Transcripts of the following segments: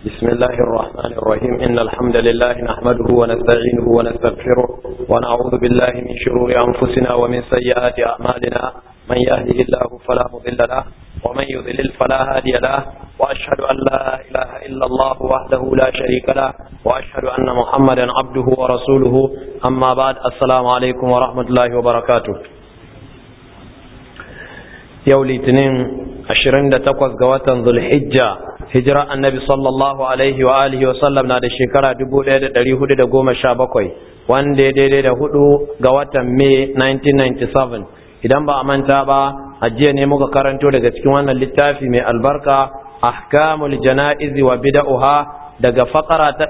بسم الله الرحمن الرحيم إن الحمد لله نحمده ونستعينه ونستغفره ونعوذ بالله من شرور أنفسنا ومن سيئات أعمالنا من يهده الله فلا مضل له ومن يضلل فلا هادي له وأشهد أن لا إله إلا الله وحده لا شريك له وأشهد أن محمدا عبده ورسوله أما بعد السلام عليكم ورحمة الله وبركاته yau litinin 28 ga watan zulhijja hijira annabi sallallahu alaihi wa alihi wa sallam na da shekara 1417 wanda ya daidai da hudu ga watan mai 1997 idan ba a manta ba a jiya ne muka karanto daga cikin wannan littafi mai albarka ahkamul jana'izi wa bida'uha daga fakara ta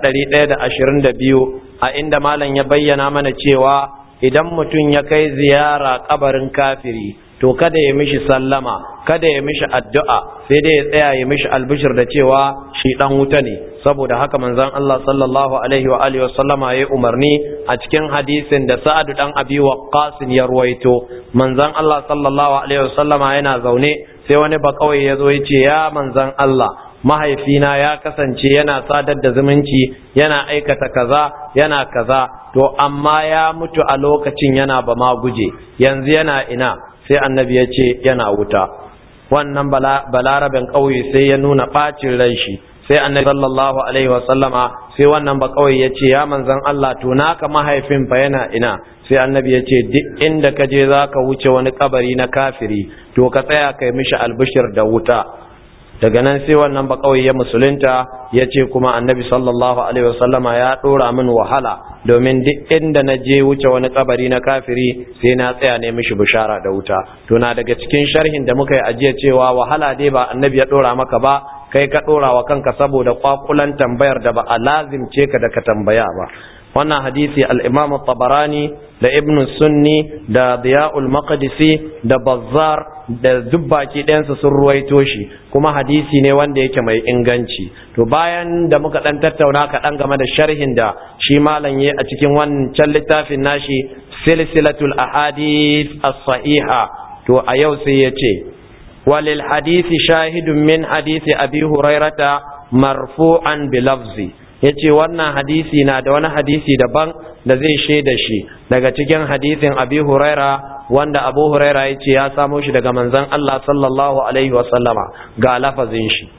122 a inda malam ya bayyana mana cewa idan mutum ya kai ziyara kabarin kafiri to kada ya mishi sallama kada ya mishi addu'a sai dai ya tsaya ya mishi albishir da cewa shi dan wuta ne saboda haka manzon Allah sallallahu alaihi wa alihi wasallama yayi umarni a cikin hadisin da Sa'ad dan Abi Waqqas ya ruwaito manzon Allah sallallahu alaihi wasallama yana zaune sai wani ba kawai ya zo ya ce ya manzon Allah mahaifina ya kasance yana sadar da zumunci yana aikata kaza yana kaza to amma ya mutu a lokacin yana ba ma guje yanzu yana ina sai annabi ya ce yana wuta wannan balaraben ƙauye sai ya nuna ɓacin ran shi sai annabi sallallahu alaihi sallama sai wannan ba ƙauye ya ce ya manzan Allah to naka mahaifin fa yana ina sai annabi ya ce duk inda ka je za ka wuce wani kabari na kafiri to ka tsaya kai mishi albishir da wuta daga nan sai wannan ba kawai ya musulunta ya ce kuma annabi sallallahu alaihi wasallama ya dora min wahala domin duk inda na je wuce wani kabari na kafiri sai na tsaya ne mishi bishara da wuta to na daga cikin sharhin da muka yi ajiya cewa wahala dai ba annabi ya dora maka ba kai ka dora wa kanka saboda kwakulan tambayar da ba a lazimce ka da ka tambaya ba wannan hadisi al-imam tabarani da ibn sunni da diya'ul maqdisi da bazzar da dubbaki ɗayansa sun ruwaito shi kuma hadisi ne wanda yake mai inganci to bayan da muka ɗan tattauna kaɗan game da sharhin da shi malam ya a cikin wancan littafin nashi silsilatul ahadith as-sahiha to a yau sai ya ce walil hadisi shahidun min hadisi abi hurairata marfu'an bi lafzi ya ce wannan hadisi na da wani hadisi daban da zai shaida shi daga cikin hadisin abi huraira wanda abu huraira ya ce ya samo shi daga manzan Allah sallallahu alaihi wasallama ga lafazin shi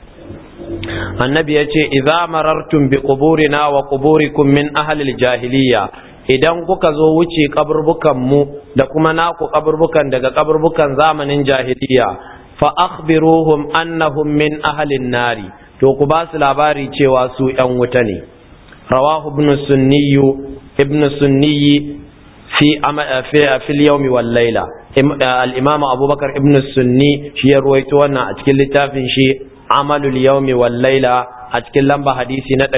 annabi ya ce idza marartum bi quburina wa quburikum min ahli jahiliya idan kuka zo wuce kaburbukan mu da kuma naku kaburbukan daga kaburbukan zamanin jahiliya fa akhbiruhum annahum min ahli nari to ku ba su labari cewa su ‘yan wuta ne. Rawahu ibn sunniyu ibn sunniyi fi fil yawmi wal laila al-imam abubakar ibn sunni shi ya ruwaito wannan a cikin littafin shi amalul yawmi wal laila a cikin lamba hadisi na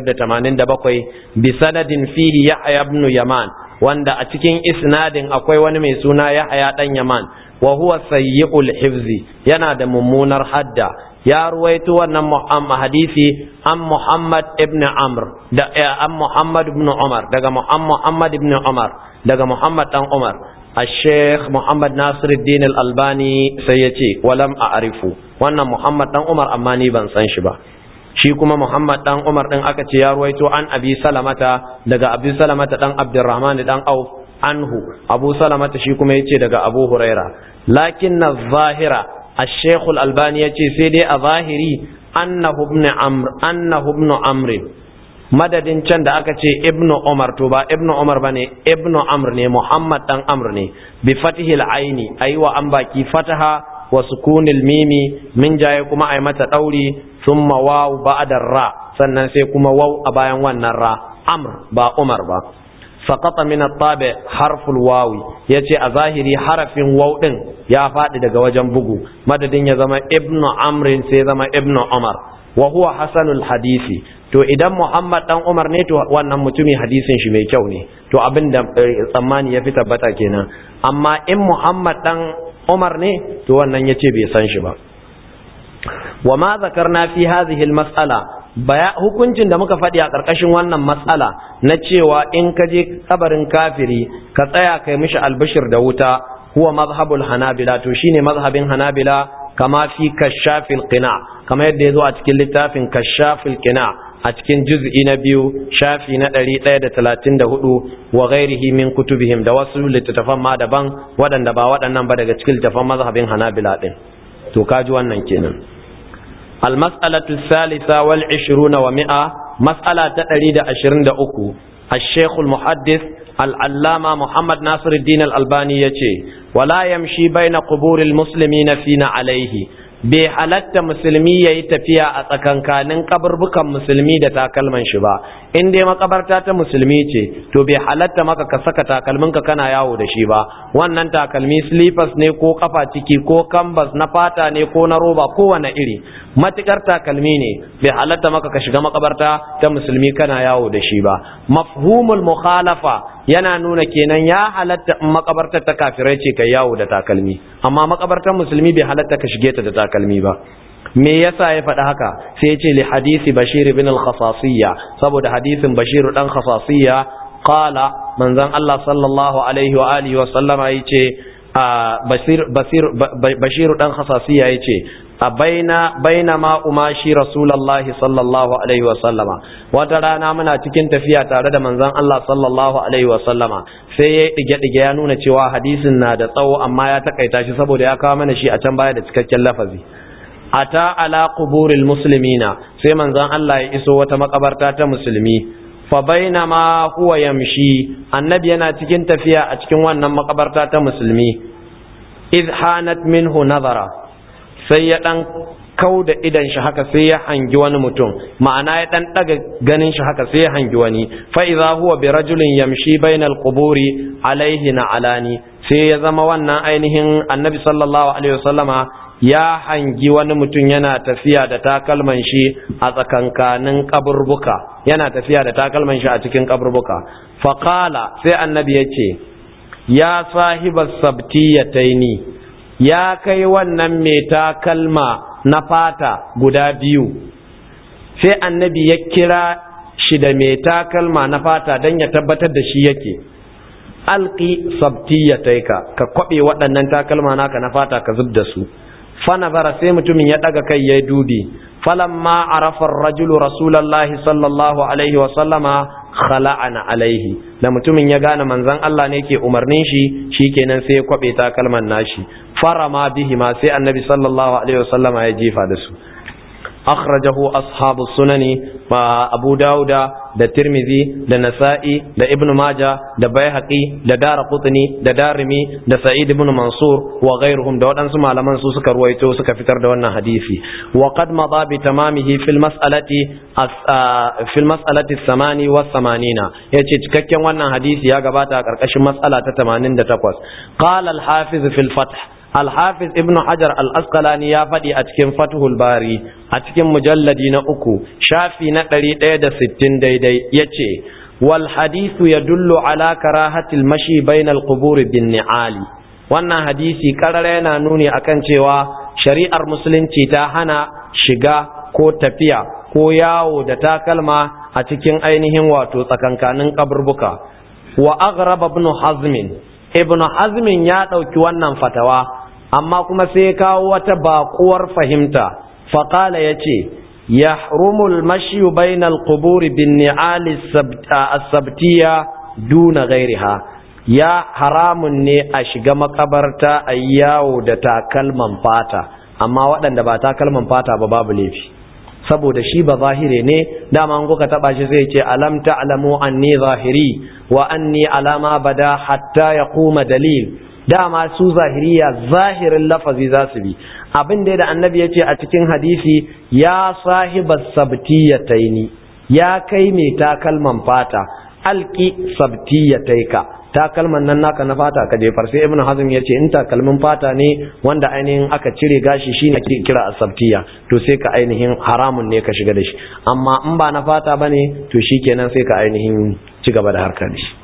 587 bi sanadin fihi yahya ibn yaman wanda a cikin isnadin akwai wani mai suna yahya dan yaman wa huwa sayyi'ul hifzi yana da mummunar hadda ya ruwaito wannan hadisi an Muhammad ibn Amr da an Muhammad ibn Umar daga Muhammad ibn Umar daga Muhammad dan Umar الشيخ محمد ناصر الدين الألباني سيتي ولم أعرفه wannan Muhammad dan Umar amma ni ban san shi ba shi kuma Muhammad dan Umar din aka ce ya ruwaito an Abi Salamata daga Abi Salamata dan Abdurrahman dan Auf anhu Abu Salamata shi kuma yace daga Abu Huraira lakin zahira الشيخ الألباني يتي سيدي أظاهري أنه ابن عمر أنه ابن عمر madadin can da aka ce ibnu umar to ba ibnu umar bane ibnu amr ne muhammad dan amr ne bi fatihil aini ayi wa an baki fataha wa sukunil mimi min jaye kuma ai mata dauri thumma waw ba'da ra sannan sai kuma waw a bayan wannan ra amr ba umar ba saqata min at-tabi harful wawi yace a zahiri harafin waw din ya faɗi daga wajen bugu madadin ya zama ibnu amrin sai zama ibnu umar wa huwa hasanul hadisi to idan muhammad dan umar ne to wannan mutumi hadisin shi mai kyau ne to abin da tsammani ya fi tabbata kenan amma in muhammad dan umar ne to wannan yace bai san shi ba wa ma zakarna fi hadhihi al-mas'ala baya hukuncin da muka faɗi a ƙarƙashin wannan matsala na cewa in ka je kabarin kafiri ka tsaya kai mishi albishir da wuta huwa mazhabul hanabila to shine mazhabin hanabila kama fi kashafil qina kama yadda yazo a cikin littafin kashafil qina a cikin juz'i na biyu shafi na 134 wa ghairihi min kutubihim da wasu littattafan ma daban waɗanda ba waɗannan ba daga cikin littattafan mazhabin Hanabila din to kaji wannan kenan المسألة الثالثة والعشرون ومئة مسألة تأريد عشرين أكو الشيخ المحدث العلامة محمد ناصر الدين الألباني يتي ولا يمشي بين قبور المسلمين فينا عليه bai halatta musulmi ya yi tafiya a tsakankanin kaburbukan musulmi da takalman shi ba in dai makabarta ta musulmi ce to bai halatta maka ka saka takalminka kana yawo da shi ba wannan takalmi slippers ne ko kafa ciki ko canvas na fata ne ko na roba kowane iri matukar takalmi ne bai halatta maka ka shiga makabarta ta musulmi kana yawo da shi ba mafhumul mukhalafa yana nuna kenan ya halatta in makabartar ta kafirai ce ka yawo da takalmi amma makabartar musulmi bai halatta ka shige ta da takalmi ba me yasa ya faɗi haka sai ya ce li hadisi bashir ibn al-khasasiyya saboda hadisin bashir dan khasasiyya qala manzon Allah sallallahu alaihi wa alihi wa sallama yace basir basir bashir dan khasasiyya yace a baina baina ma umashi rasulullahi sallallahu alaihi wa sallama wata rana muna cikin tafiya tare da manzon Allah sallallahu alaihi wa sallama sai ya dige dige ya nuna cewa hadisin na da tsawo amma ya takaita shi saboda ya kawo mana shi a can baya da cikakken lafazi ata ala quburil muslimina sai manzon Allah ya iso wata makabarta ta musulmi fa bainama huwa yamshi annabi yana cikin tafiya a cikin wannan makabarta ta musulmi idh hanat minhu nazara sai ya dan kau da idan shi haka sai ya hangi wani mutum ma'ana ya dan daga ganin shi haka sai ya hangi wani fa idza huwa bi rajulin yamshi bainal quburi alaihi na alani sai ya zama wannan ainihin annabi sallallahu alaihi wasallama ya hangi wani mutum yana tafiya da takalman shi a tsakankanin kaburbuka yana tafiya da takalman shi a cikin kaburbuka faqala sai annabi ya ce ya sahibas sabtiyataini ya kai wannan mai takalma na fata guda biyu sai annabi ya kira shi da mai takalma na fata don ya tabbatar da shi yake alki sabtiyataika ka kwabe waɗannan takalma naka na fata ka zub da su fanazara sai mutumin ya ɗaga kai ya dubi falamma arafa rajulu rasulallahi sallallahu alaihi wa sallama khala'ana alaihi da mutumin ya gane manzon Allah ne ke umarnin shi shikenan sai ya kwabe takalman nashi farama bihi ma sai annabi sallallahu alaihi wa sallama ya jefa da su akhrajahu ashabu sunani ma abu dauda da tirmizi da nasa'i da ibn maja da baihaqi da daraqutni da darimi da sa'id ibn mansur wa ghayruhum da wadansu malaman su suka ruwaito suka fitar da wannan hadisi wa qad madha bi tamamihi fil mas'alati fil mas'alati samani wa samanina yace cikakken wannan hadisi ya gabata a karkashin mas'ala ta 88 qala al hafiz fil fath Alhafiz Ibn Hajar al-Asqalani ya faɗi a cikin Fathul Bari a cikin mujalladi na uku shafi na ɗari ɗaya da sittin daidai ya ce wal hadithu ya dullu ala karahatil mashi bainal qubur bin ni'ali wannan hadisi karara yana nuni akan cewa shari'ar musulunci ta hana shiga ko tafiya ko yawo da takalma a cikin ainihin wato tsakankanin kaburbuka wa aghraba ibn hazmin ibn hazmin ya ɗauki wannan fatawa amma kuma sai kawo wata baƙuwar fahimta faƙala ya ce ya rumul mashiyu bainal quburi bin ni'ali sabtiya duna gairiha ya haramun ne a shiga makabarta a yawo da takalman fata amma waɗanda ba takalman fata ba babu laifi saboda shi ba zahire ne dama an kuka taba shi zai ce alam ta'lamu anni zahiri wa anni alama bada hatta yaquma dalil dama su zahiriya zahirin lafazi za su bi abin da da annabi ya ce a cikin hadisi ya sahiba sabtiyataini ya kai mai takalman fata alki sabtiyataika takalman nan naka na fata ka jefar sai ibnu hazm ya ce in takalmin fata ne wanda ainihin aka cire gashi shine ake kira asabtiya to sai ka ainihin haramun ne ka shiga da shi amma in ba na fata bane to shikenan sai ka ainihin ci gaba da harkar shi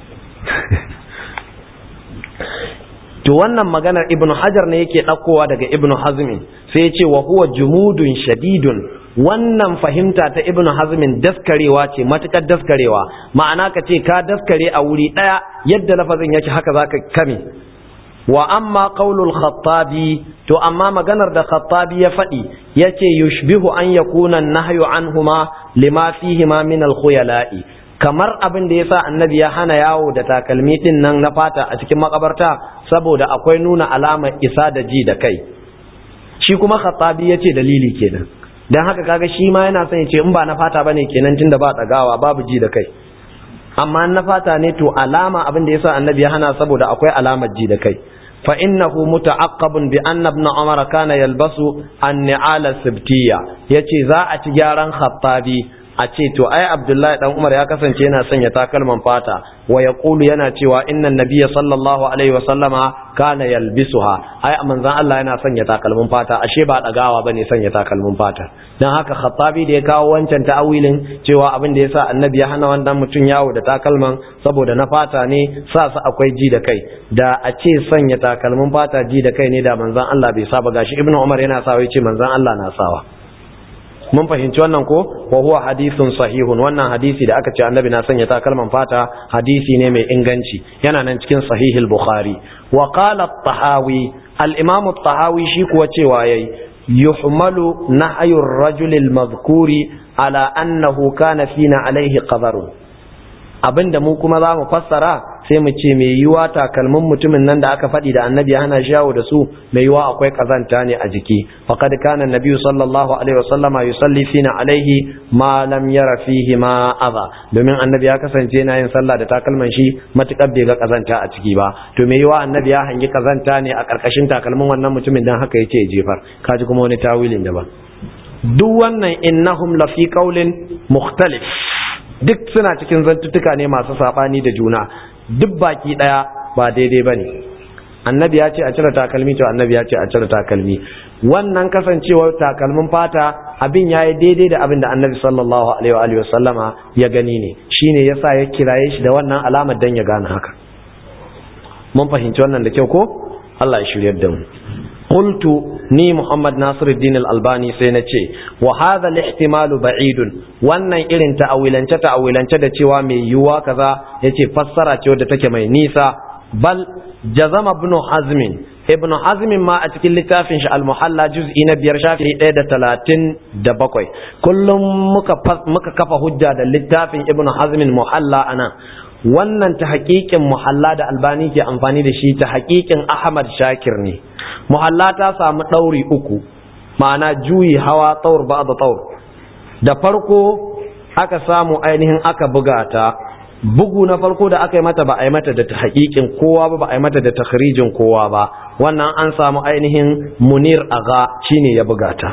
to wannan maganar ibn hajar ne yake ɗaukowa daga ibn hazmin sai ya ce wa huwa jumudun shadidun wannan fahimta ta ibn hazmin daskarewa ce matukar daskarewa ma'ana ka ce ka daskare a wuri ɗaya yadda lafazin yake haka zaka kame wa amma qaulul khattabi to amma maganar da khattabi ya faɗi yace yushbihu an yakuna nahyu anhuma lima fihi ma min al khuyala'i kamar abin da yasa annabi ya hana yawo da takalmi din nan na fata a cikin makabarta saboda akwai nuna alamar isa da ji da kai shi kuma khattabi yace dalili kenan dan haka kaga shi ma yana son ya ce in ba na fata bane kenan tunda ba tsagawa babu ji da kai amma na fata ne to alama abin da yasa annabi ya hana saboda akwai alamar ji da kai fa innahu muta'aqqabun bi anna ibn umar kana yalbasu an-ni'ala sibtiyya yace za a ci gyaran khattabi a ce to ai abdullahi dan umar ya kasance yana sanya takalman fata wa yaqulu yana cewa inna nabiyya sallallahu alaihi wa sallama kana yalbisuha ai manzon Allah yana sanya takalmin fata ashe ba dagawa bane sanya takalmin fata dan haka khattabi da ya kawo wancan ta'awilin cewa abin da yasa annabi ya hana wannan mutum yawo da takalman saboda na fata ne sa su akwai ji da kai da a ce sanya takalmin fata ji da kai ne da manzon Allah bai saba gashi ibnu umar yana sawa yace manzon Allah na sawa mun fahimci wannan ko wa huwa hadithun sahihun wannan hadisi da aka ce annabi na sanya takalman fata hadisi ne mai inganci yana nan cikin sahihul bukhari wa qala at-tahawi al-imam at-tahawi shi kuwa cewa yayi yuhmalu nahyu ar-rajul al-madhkuri ala annahu kana fina alaihi qadarun abinda mu kuma za mu fassara sai mu ce mai yiwa takalmin mutumin nan da aka faɗi da annabi ya hana shawo da su mai yiwa akwai kazanta ne a jiki faqad kana annabi sallallahu alaihi wasallama yusalli fina alaihi ma lam yara fihi ma adha domin annabi ya kasance yana yin sallah da takalman shi matukar bai ga kazanta a ciki ba to mai yiwa annabi ya hangi kazanta ne a karkashin takalmin wannan mutumin dan haka yace ya jefar kaji kuma wani tawilin daban duk wannan innahum lafi qaulin mukhtalif duk suna cikin zantuttuka ne masu saɓani da juna duk baki ɗaya ba daidai ba ne annabi ya ce a cire takalmi to annabi ya ce a cire takalmi wannan kasancewar takalmin fata abin ya yi daidai da abin da annabi sallallahu alaihi wa sallama ya gani ne shine yasa ya kiraye shi da wannan alamar dan ya gane haka mun fahimci wannan da kyau ko Allah ya shiryar da mu قلت ني محمد ناصر الدين الألباني سينتي وهذا الاحتمال بعيد wannan irin ta'awilance ta'awilance da cewa mai yiwuwa kaza yace fassara ce wadda take mai nisa bal jazama ibn hazm ibn hazm ma a cikin littafin shi al-muhalla juz'i na biyar shafi 137 kullum muka muka kafa hujja da littafin ibn hazm muhalla ana wannan ta haƙiƙin muhalla da albani ke amfani da shi ta haƙiƙin ahmad shakir ne muhalla ta samu ɗauri uku ma'ana juyi hawa tsaur ba da tsaur da farko aka samu ainihin aka buga ta bugu na farko da aka yi mata ba a yi mata da ta haƙiƙin kowa ba ba a yi mata da takhrijin kowa ba wannan an samu ainihin munir aga shine ya buga ta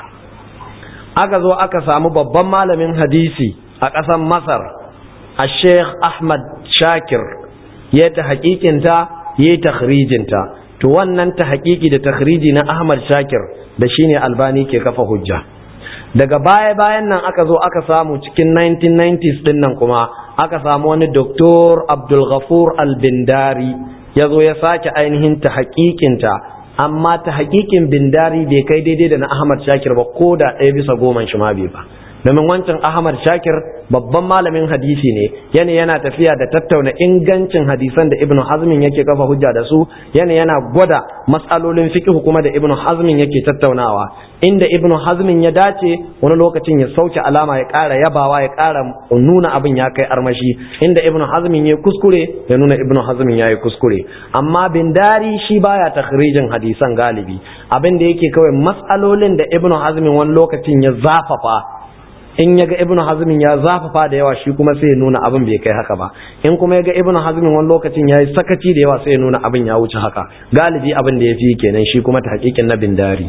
aka zo aka samu babban malamin hadisi a ƙasar masar a sheikh ahmad shakir ya ta haƙiƙinta ya ta takhrijinta to wannan ta haƙiƙi da takhriji na Ahmad Shakir da shine Albani ke kafa hujja daga baya bayan nan aka zo aka samu cikin 1990s din nan kuma aka samu wani Dr. Abdul Ghafur Al-Bindari ya zo ya sake ainihin ta haƙiƙinta amma ta haƙiƙin Bindari bai kai daidai da na Ahmad Shakir ba ko da ɗaya bisa goma shi ma bai ba domin wancan Ahmad Shakir babban malamin hadisi ne yana yana tafiya da tattauna ingancin hadisan da Ibn Hazmin yake kafa hujja da su yana yana gwada matsalolin fiqh kuma da Ibn Hazmin yake tattaunawa inda Ibn Hazmin ya dace wani lokacin ya sauke alama ya ƙara yabawa ya ƙara nuna abin ya kai armashi inda Ibn Hazmin ya kuskure ya nuna Ibn Hazmin ya yi kuskure amma Bindari shi baya takhrijin hadisan galibi abin da yake kawai matsalolin da Ibn Hazmin wani lokacin ya zafafa in ya ga ibn hazmin ya zafafa da yawa shi kuma sai ya nuna abin bai kai haka ba in kuma ya ga ibn hazmin wani lokacin ya yi sakaci da yawa sai ya nuna abin ya wuce haka galibi abin da ya fi kenan shi kuma ta hakikin na bindari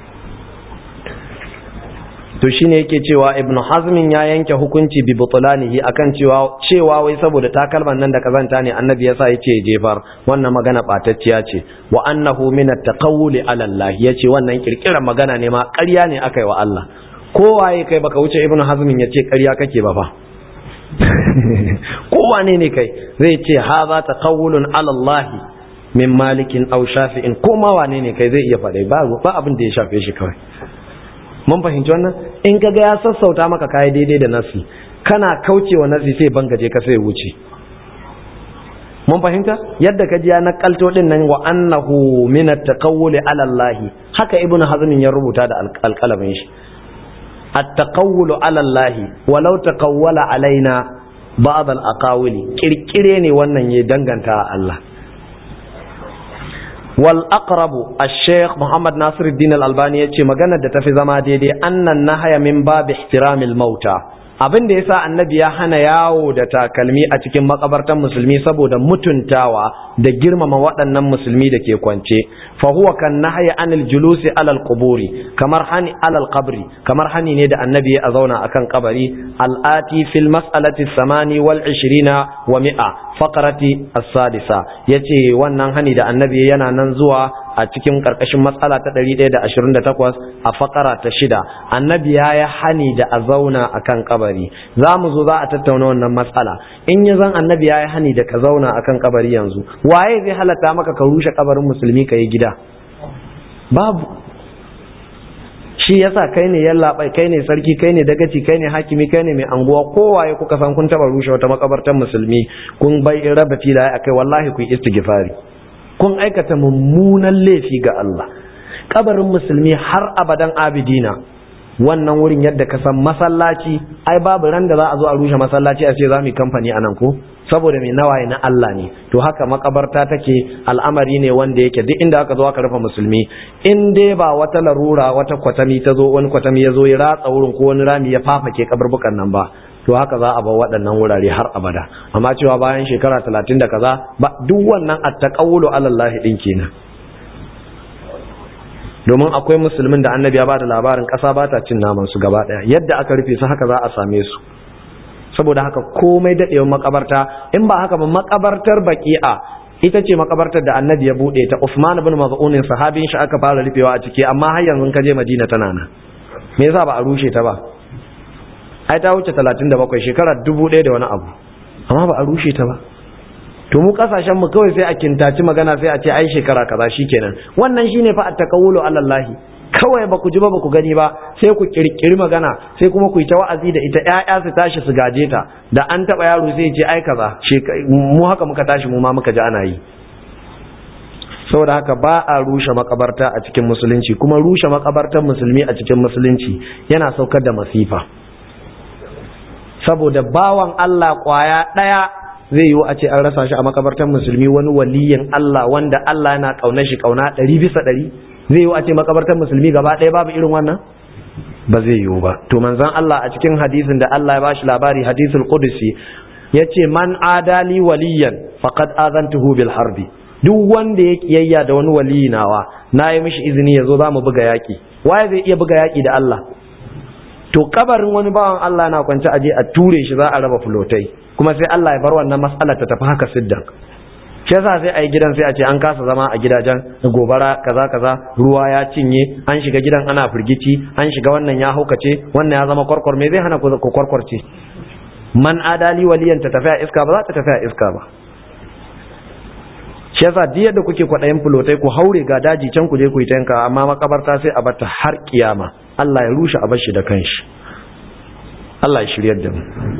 to shine yake cewa ibn hazmin ya yanke hukunci bi butulanihi akan cewa cewa wai saboda takalman nan da kazanta ne annabi yasa yace jefar wannan magana batacciya ce wa annahu min at-taqawuli ala Allah yace wannan kirkirar magana ne ma ƙarya ne aka yi wa Allah kowaye kai baka wuce ibnu hazmin ya ce ƙarya kake ba fa kowane ne kai zai ce haza taqawulun ala Allah min malikin aw shafi'in ko ma wane ne kai zai iya faɗai ba ba abin da ya shafe shi kawai mun fahimci wannan in kaga ya sassauta maka kai daidai da nasi kana kaucewa nasi sai bangaje ka sai wuce mun fahimta yadda ka ji ya nakalto din nan wa annahu min at-taqawwuli ala Allah haka ibn hazm ya rubuta da alqalamin shi at-taqawwulu ala Allah walau taqawwala alaina ba'd al-aqawili kirkire ne wannan ya danganta Allah wal aqrabu ash-shaykh Muhammad Nasiruddin al-Albani yace maganar da tafi zama daidai annan nahaya min bab ihtiramil mauta abin da yasa annabi ya hana yawo da takalmi a cikin makabartan musulmi saboda mutuntawa da girmama waɗannan musulmi da ke kwance fa huwa kan nahya anil julusi alal quburi kamar hani alal qabri kamar hani ne da annabi ya zauna akan kabari al-ati fil mas'alati samani wal 20 wa mi'a faqrati as-sadisa yace wannan hani da annabi yana nan zuwa a cikin karkashin matsala ta 128 a fakara ta shida annabi ya yi hani da a zauna a kan kabari za mu zo za a tattauna wannan matsala in ya zan annabi ya yi hani da ka zauna a kan kabari yanzu waye zai halatta maka ka rushe kabarin musulmi ka yi gida babu shi yasa kai ne yallaɓai kai ne sarki kai ne dagaci kai ne hakimi kai ne mai anguwa kowaye kuka san kun taba rushe wata makabartar musulmi kun bai raba filaye akai wallahi ku yi istighfari kun aikata mummunan laifi ga Allah kabarin musulmi har abadan abidina wannan wurin yadda ka san masallaci ai babu ran da za a zo a rushe masallaci a ce za mu yi kamfani a nan ko saboda mai nawaye na Allah ne to haka makabarta take al'amari ne wanda yake duk inda aka zo aka rufe musulmi in dai ba wata larura wata kwatami ta zo wani kwatami ya zo ya ratsa wurin ko wani rami ya fafake kabarbukan nan ba to haka za a bar waɗannan wurare har abada amma cewa bayan shekara talatin da kaza ba duk wannan attaqawulu alallahi din kenan domin akwai musulmin da annabi ya bada labarin ƙasa ba ta cin naman su gaba ɗaya yadda aka rufe su haka za a same su saboda haka komai daɗewar makabarta in ba haka ba makabartar baki'a ita ce makabartar da annabi ya buɗe ta Usman ibn Maz'un sahabin shi aka fara rufewa a ciki amma har yanzu ka je Madina tana nan me yasa ba a rushe ta ba ai ta wuce 37 shekara 1000 da wani abu amma ba a rushe ta ba to mu kasashen mu kawai sai a kintaci magana sai a ce ai shekara kaza shikenan wannan shine fa at-taqawulu ala Allah kawai ba ku ji ba ba ku gani ba sai ku kirkiri magana sai kuma ku yi ta wa'azi da ita ƴaƴa su tashi su gaje ta da an taba yaro sai ce ai kaza mu haka muka tashi mu ma muka ji ana yi saboda haka ba a rushe makabarta a cikin musulunci kuma rushe makabartar musulmi a cikin musulunci yana saukar da masifa saboda bawan Allah kwaya ɗaya zai yiwu a ce an rasa shi a makabartar musulmi wani waliyin Allah wanda Allah yana ƙaunar shi ƙauna ɗari bisa ɗari zai yiwu a ce makabartar musulmi gaba ɗaya babu irin wannan ba zai yiwu ba to manzon Allah a cikin hadisin da Allah ya bashi labari hadisul qudsi yace man adali waliyan faqad azantuhu bil harbi duk wanda ya kiyayya da wani waliyi nawa na yi mishi izini ya zo za mu buga yaƙi waye zai iya buga yaƙi da Allah to kabarin wani bawan Allah na kwance aje a ture shi za a raba fulotai kuma sai Allah ya bar wannan mas'alar ta tafi haka siddan shi yasa sai a yi gidan sai a ce an kasa zama a gidajen gobara kaza kaza ruwa ya cinye an shiga gidan ana firgici an shiga wannan ya haukace wannan ya zama kwarkwar me zai hana ku kwarkwarce man adali waliyan ta tafi a iska ba za ta tafi a iska ba shi yasa duk yadda kuke kwaɗayin fulotai ku haure ga daji can ku je ku yi tanka amma makabarta sai a bata har kiyama Allah ya rushe a bashi da kanshi Allah ya shiryar da mu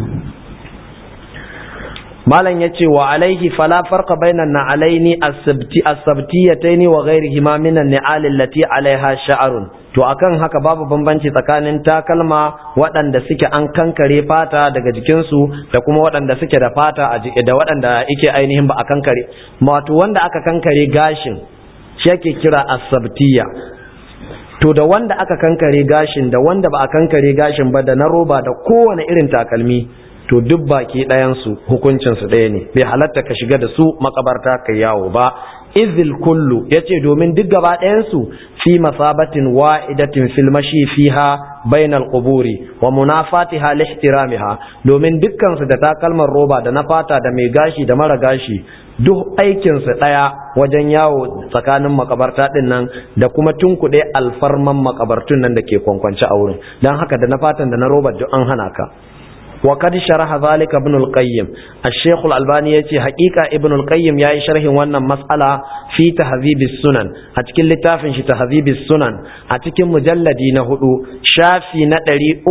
malam ya ce wa alaihi fala farqa bainan na'alaini as-sabti as-sabtiyataini wa ghairihima min an-ni'al allati alaiha sha'run to akan haka babu bambanci tsakanin takalma waɗanda suke an kankare fata daga jikinsu da kuma waɗanda suke da fata a jiki da waɗanda yake ainihin ba a kankare wato wanda aka kankare gashin shi yake kira as-sabtiya to da wanda aka kankare gashin da wanda ba a kankare gashin ba da na roba da kowane irin takalmi to duk baki ɗayansu hukuncinsu ɗaya ne bai halatta ka shiga da su makabarta ka yawo ba izil kullu ya ce domin duk gaba ɗayansu fi masabatin wa'idatin fil mashi fiha bainal quburi wa munafatiha lihtiramiha domin dukkansu da takalmar roba da na fata da mai gashi da mara gashi duk aikinsu ɗaya wajen yawo tsakanin makabarta ɗin nan da kuma tunkuɗe alfarman makabartun nan da ke kwankwance a wurin don haka da na fatan da na roba duk an hana ka wa qad sharaha zalika ibn al-qayyim ash-shaykh al-albani yace haqiqa ibn al-qayyim yayi sharhin wannan mas'ala fi tahdhib sunan a cikin littafin shi tahdhib sunan a cikin mujalladi na hudu shafi na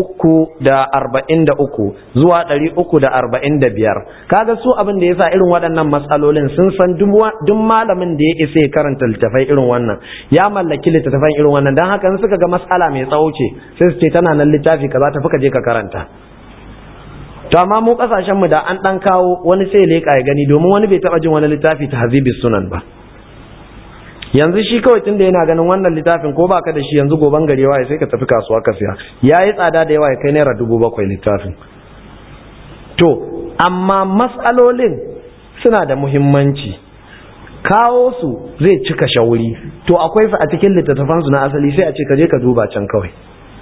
343 zuwa 345 kaga su abin da yasa irin waɗannan mas'alolin sun san duk malamin da ya isa ya karanta littafai irin wannan ya mallaki littafan irin wannan dan haka in suka ga mas'ala mai tsawo ce sai su ce tana nan littafi kaza tafi ka je ka karanta to amma mu kasashen mu da an dan kawo wani sai leka ya gani domin wani bai taba jin wani littafi ta hazibis sunan ba yanzu shi kawai tunda yana ganin wannan littafin ko baka da shi yanzu goban gari waye sai ka tafi kasuwa ka siya yayi tsada da yawa ya kai naira dubu bakwai littafin to amma mas'alolin suna da muhimmanci kawo su zai cika shauri to akwai fa a cikin littattafan su na asali sai a ce ka je ka duba can kawai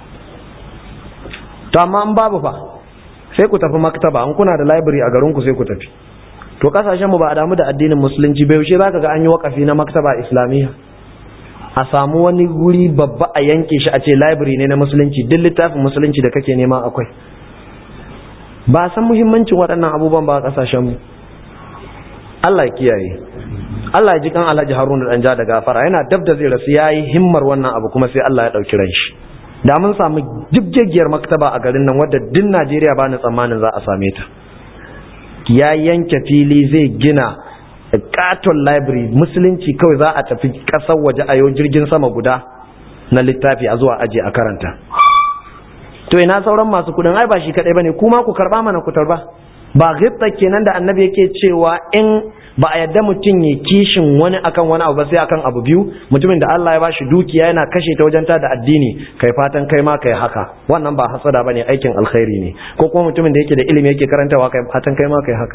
to amma an babu fa sai ku tafi maktaba an kuna da library a garinku sai ku tafi to kasashen mu ba a damu da addinin musulunci bai yaushe zaka ga an yi wakafi na maktaba islamiyya a samu wani guri babba a yanke shi a ce library ne na musulunci duk littafin musulunci da kake nema akwai ba san muhimmancin waɗannan abubuwan ba a kasashen mu Allah ya kiyaye Allah ya ji kan Alhaji Haruna dan ja da gafara yana dab da zai rasu yayi himmar wannan abu kuma sai Allah ya dauki ran shi da mun samu jibgegiyar maktaba a garin nan wadda duk Najeriya ba ni tsammanin za a same ta ya yanke fili zai gina katon library musulunci kawai za a tafi kasar waje a yau jirgin sama guda na littafi a zuwa aje a karanta to ina sauran masu kudin ai ba shi kadai bane kuma ku karba mana ku tarba ba ghibta kenan da annabi yake cewa in ba a yadda mutum ya kishin wani akan wani abu ba sai akan abu biyu mutumin da Allah ya bashi dukiya yana kashe ta wajen da addini kai fatan kai ma kai haka wannan ba hasada bane aikin alkhairi ne ko kuma mutumin da yake da ilimi yake karantawa kai fatan kai ma kai haka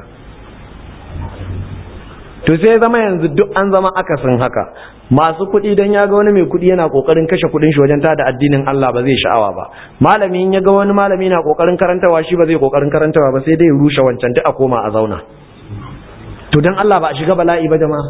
to sai zama yanzu duk an zama akasin haka masu kuɗi dan ya ga wani mai kuɗi yana kokarin kashe kuɗin shi wajen tada addinin Allah ba zai sha'awa ba malami in ya ga wani malami na kokarin karantawa shi ba zai kokarin karantawa ba sai dai ya rushe wancan duk a koma a zauna to dan Allah ba a shiga bala'i ba jama'a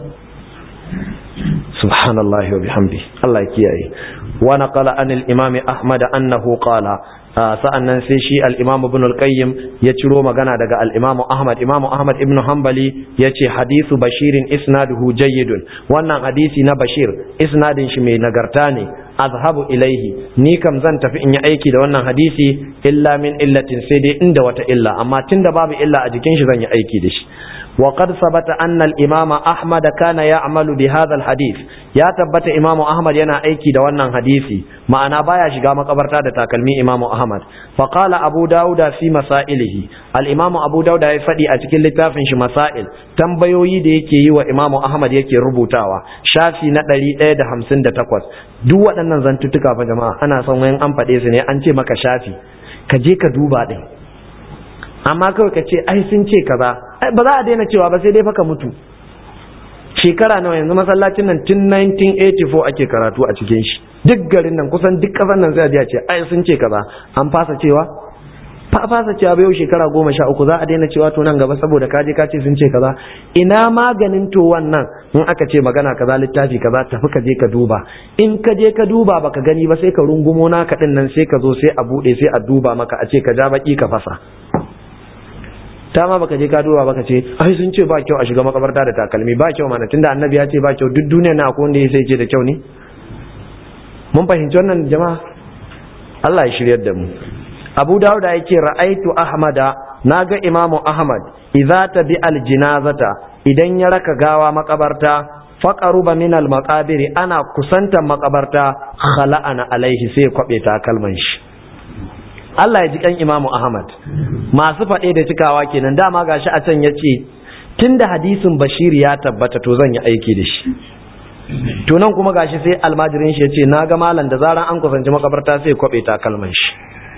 subhanallahi wa bihamdi Allah ya kiyaye wa naqala an al-imam Ahmad annahu qala sa'annan sai shi al-imam ibn al-qayyim ya ciro magana daga al-imam Ahmad imam Ahmad ibn Hanbali yace hadithu bashirin isnaduhu jayyidun wannan hadisi na bashir isnadin shi mai nagarta ne azhabu ilaihi ni kam zan tafi in yi aiki da wannan hadisi illa min illatin sai dai inda wata illa amma tunda babu illa a jikin shi zan yi aiki da shi وقد ثبت أن الإمام أحمد كان يعمل بهذا الحديث يا تبت إمام أحمد ينا أيكي دوانا حديثي ما أنا بايا شقام قبرتا تاكلمي إمام أحمد فقال أبو داود في مسائله الإمام أبو داود يفدي أتكل لتافنش مسائل tambayoyi da yake yi wa Imam Ahmad yake rubutawa shafi na ɗari ɗaya da hamsin da takwas duk waɗannan zantuttuka fa jama'a ana son wayan an faɗe su ne an ce maka shafi ka je ka duba ɗin amma kawai ka ce ai sun ce kaza ba za a daina cewa ba sai dai faka mutu shekara nawa yanzu masallacin nan tun 1984 ake karatu a cikin shi duk garin nan kusan duk kasan nan sai a ce ai sun ce kaza an fasa cewa fa fasa cewa ba yau shekara goma sha uku za a daina cewa to nan gaba saboda kaje ka ce sun ce kaza ina maganin to wannan in aka ce magana kaza littafi kaza tafi ka je ka duba in ka je ka duba baka gani ba sai ka rungumo naka din nan sai ka zo sai a bude sai a duba maka a ce ka ja baki ka fasa ta ma baka je ka duba baka ce ai sun ce ba kyau a shiga makabarta da takalmi ba kyau mana tunda annabi ya ce ba kyau duk duniya na akwai wanda ya sai ce da kyau ne mun fahimci wannan jama'a Allah ya shiryar da mu Abu Dawud ya ce ra'aitu Ahmada naga Imam Ahmad idza tabi aljinazata idan ya raka gawa makabarta faqaruba min almaqabiri ana kusantan makabarta khala'ana alaihi sai kwabe takalman shi Allah ya ji kan Imamu Ahmad masu faɗe da cikawa kenan dama gashi a can yace tunda hadisin Bashir ya tabbata to zan yi aiki da shi to nan kuma gashi sai almajirin shi yace na ga malam da zaran an kusanci makabarta sai kwabe takalman shi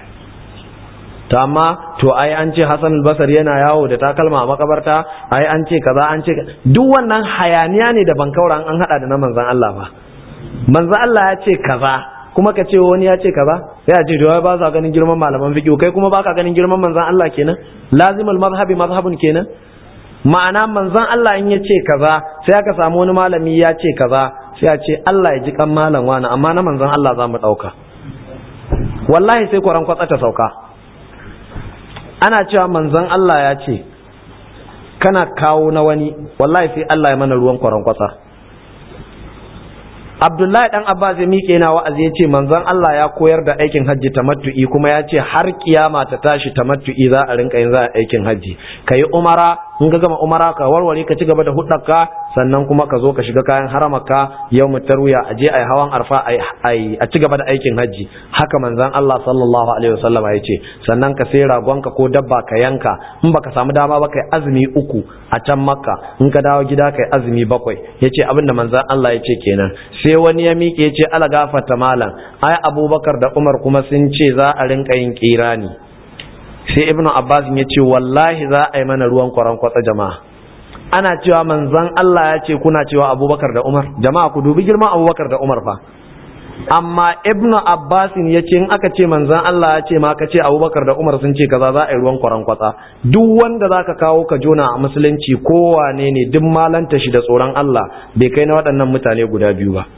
to amma to ai an ce Hassan al-Basri yana yawo da takalma a makabarta ai an ce kaza an ce duk wannan hayaniya ne da bankauran an hada da na manzon Allah ba manzon Allah ya ce kaza kuma ka ce wani ya ce kaza sai a ce to ba sa ganin girman malaman fiqh kai kuma baka ganin girman manzon Allah kenan lazimul mazhabi mazhabun kenan ma'ana manzon Allah in ya ce kaza sai aka samu wani malami ya ce kaza sai a ce Allah ya ji kan malam wani amma na manzon Allah za mu dauka wallahi sai kwaran kwatsa ta sauka ana cewa manzon Allah ya ce kana kawo na wani wallahi sai Allah ya mana ruwan kwarankwasa Abdullahi dan Abbas ya miƙe na wa'azi ya ce manzon Allah ya koyar da aikin hajji tamattu'i kuma ya ce har kiyama ta tashi tamattu'i za a rinka yin za a aikin hajji kayi umara in ka gama umara ka warware ka ci gaba da hudarka sannan kuma ka zo ka shiga kayan haramaka yau tarwiya a je a yi hawan arfa a ci gaba da aikin hajji haka manzon Allah sallallahu alaihi wasallam ya ce sannan ka sai ragonka ko dabba ka yanka in baka samu dama ba kai azumi uku a can makka in ka dawo gida kai azumi bakwai yace abinda manzon Allah ya ce kenan sai wani ya miƙe ya ce ala gafarta malam ai abubakar da umar kuma sun ce za a rinka yin kirani sai ibnu abbas ya ce wallahi za a yi mana ruwan kwaran kwatsa jama'a ana cewa manzon Allah ya ce kuna cewa abubakar da umar jama'a ku dubi girman abubakar da umar fa amma ibnu abbas ya ce in aka ce manzon Allah ya ce ma ka ce abubakar da umar sun ce kaza za a yi ruwan kwaran kwatsa duk wanda za ka kawo ka jona a musulunci kowane ne duk malanta shi da tsoron Allah bai kai na waɗannan mutane guda biyu ba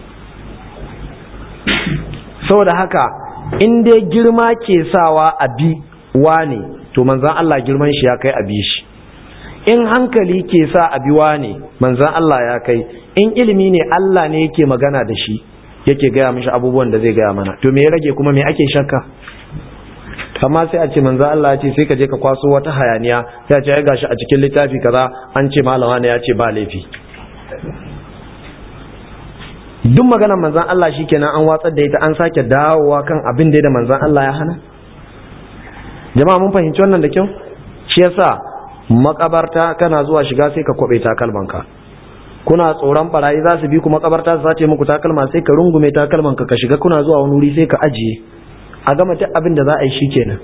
saboda haka in dai girma ke sawa a bi wane to manzan Allah girman shi ya kai a bi shi in hankali ke sa a bi wane manzan Allah ya kai in ilimi ne Allah ne yake magana da shi yake gaya mishi abubuwan da zai gaya mana to me ya rage kuma me ake shakka amma sai a ce manzo Allah ya ce sai ka je ka kwaso wata hayaniya sai a ce ai gashi a cikin littafi kaza an ce malama ne ya ce ba laifi duk maganar manzon Allah shikenan an watsar da ita an sake dawowa kan abin da da manzon Allah ya hana jama'a mun fahimci wannan da kyau shi yasa makabarta kana zuwa shiga sai ka kwabe takalmanka kuna tsoron barayi za su bi ku makabarta su sace muku takalma sai ka rungume takalmanka ka shiga kuna zuwa wani wuri sai ka ajiye a gama duk abin da za a yi shi kenan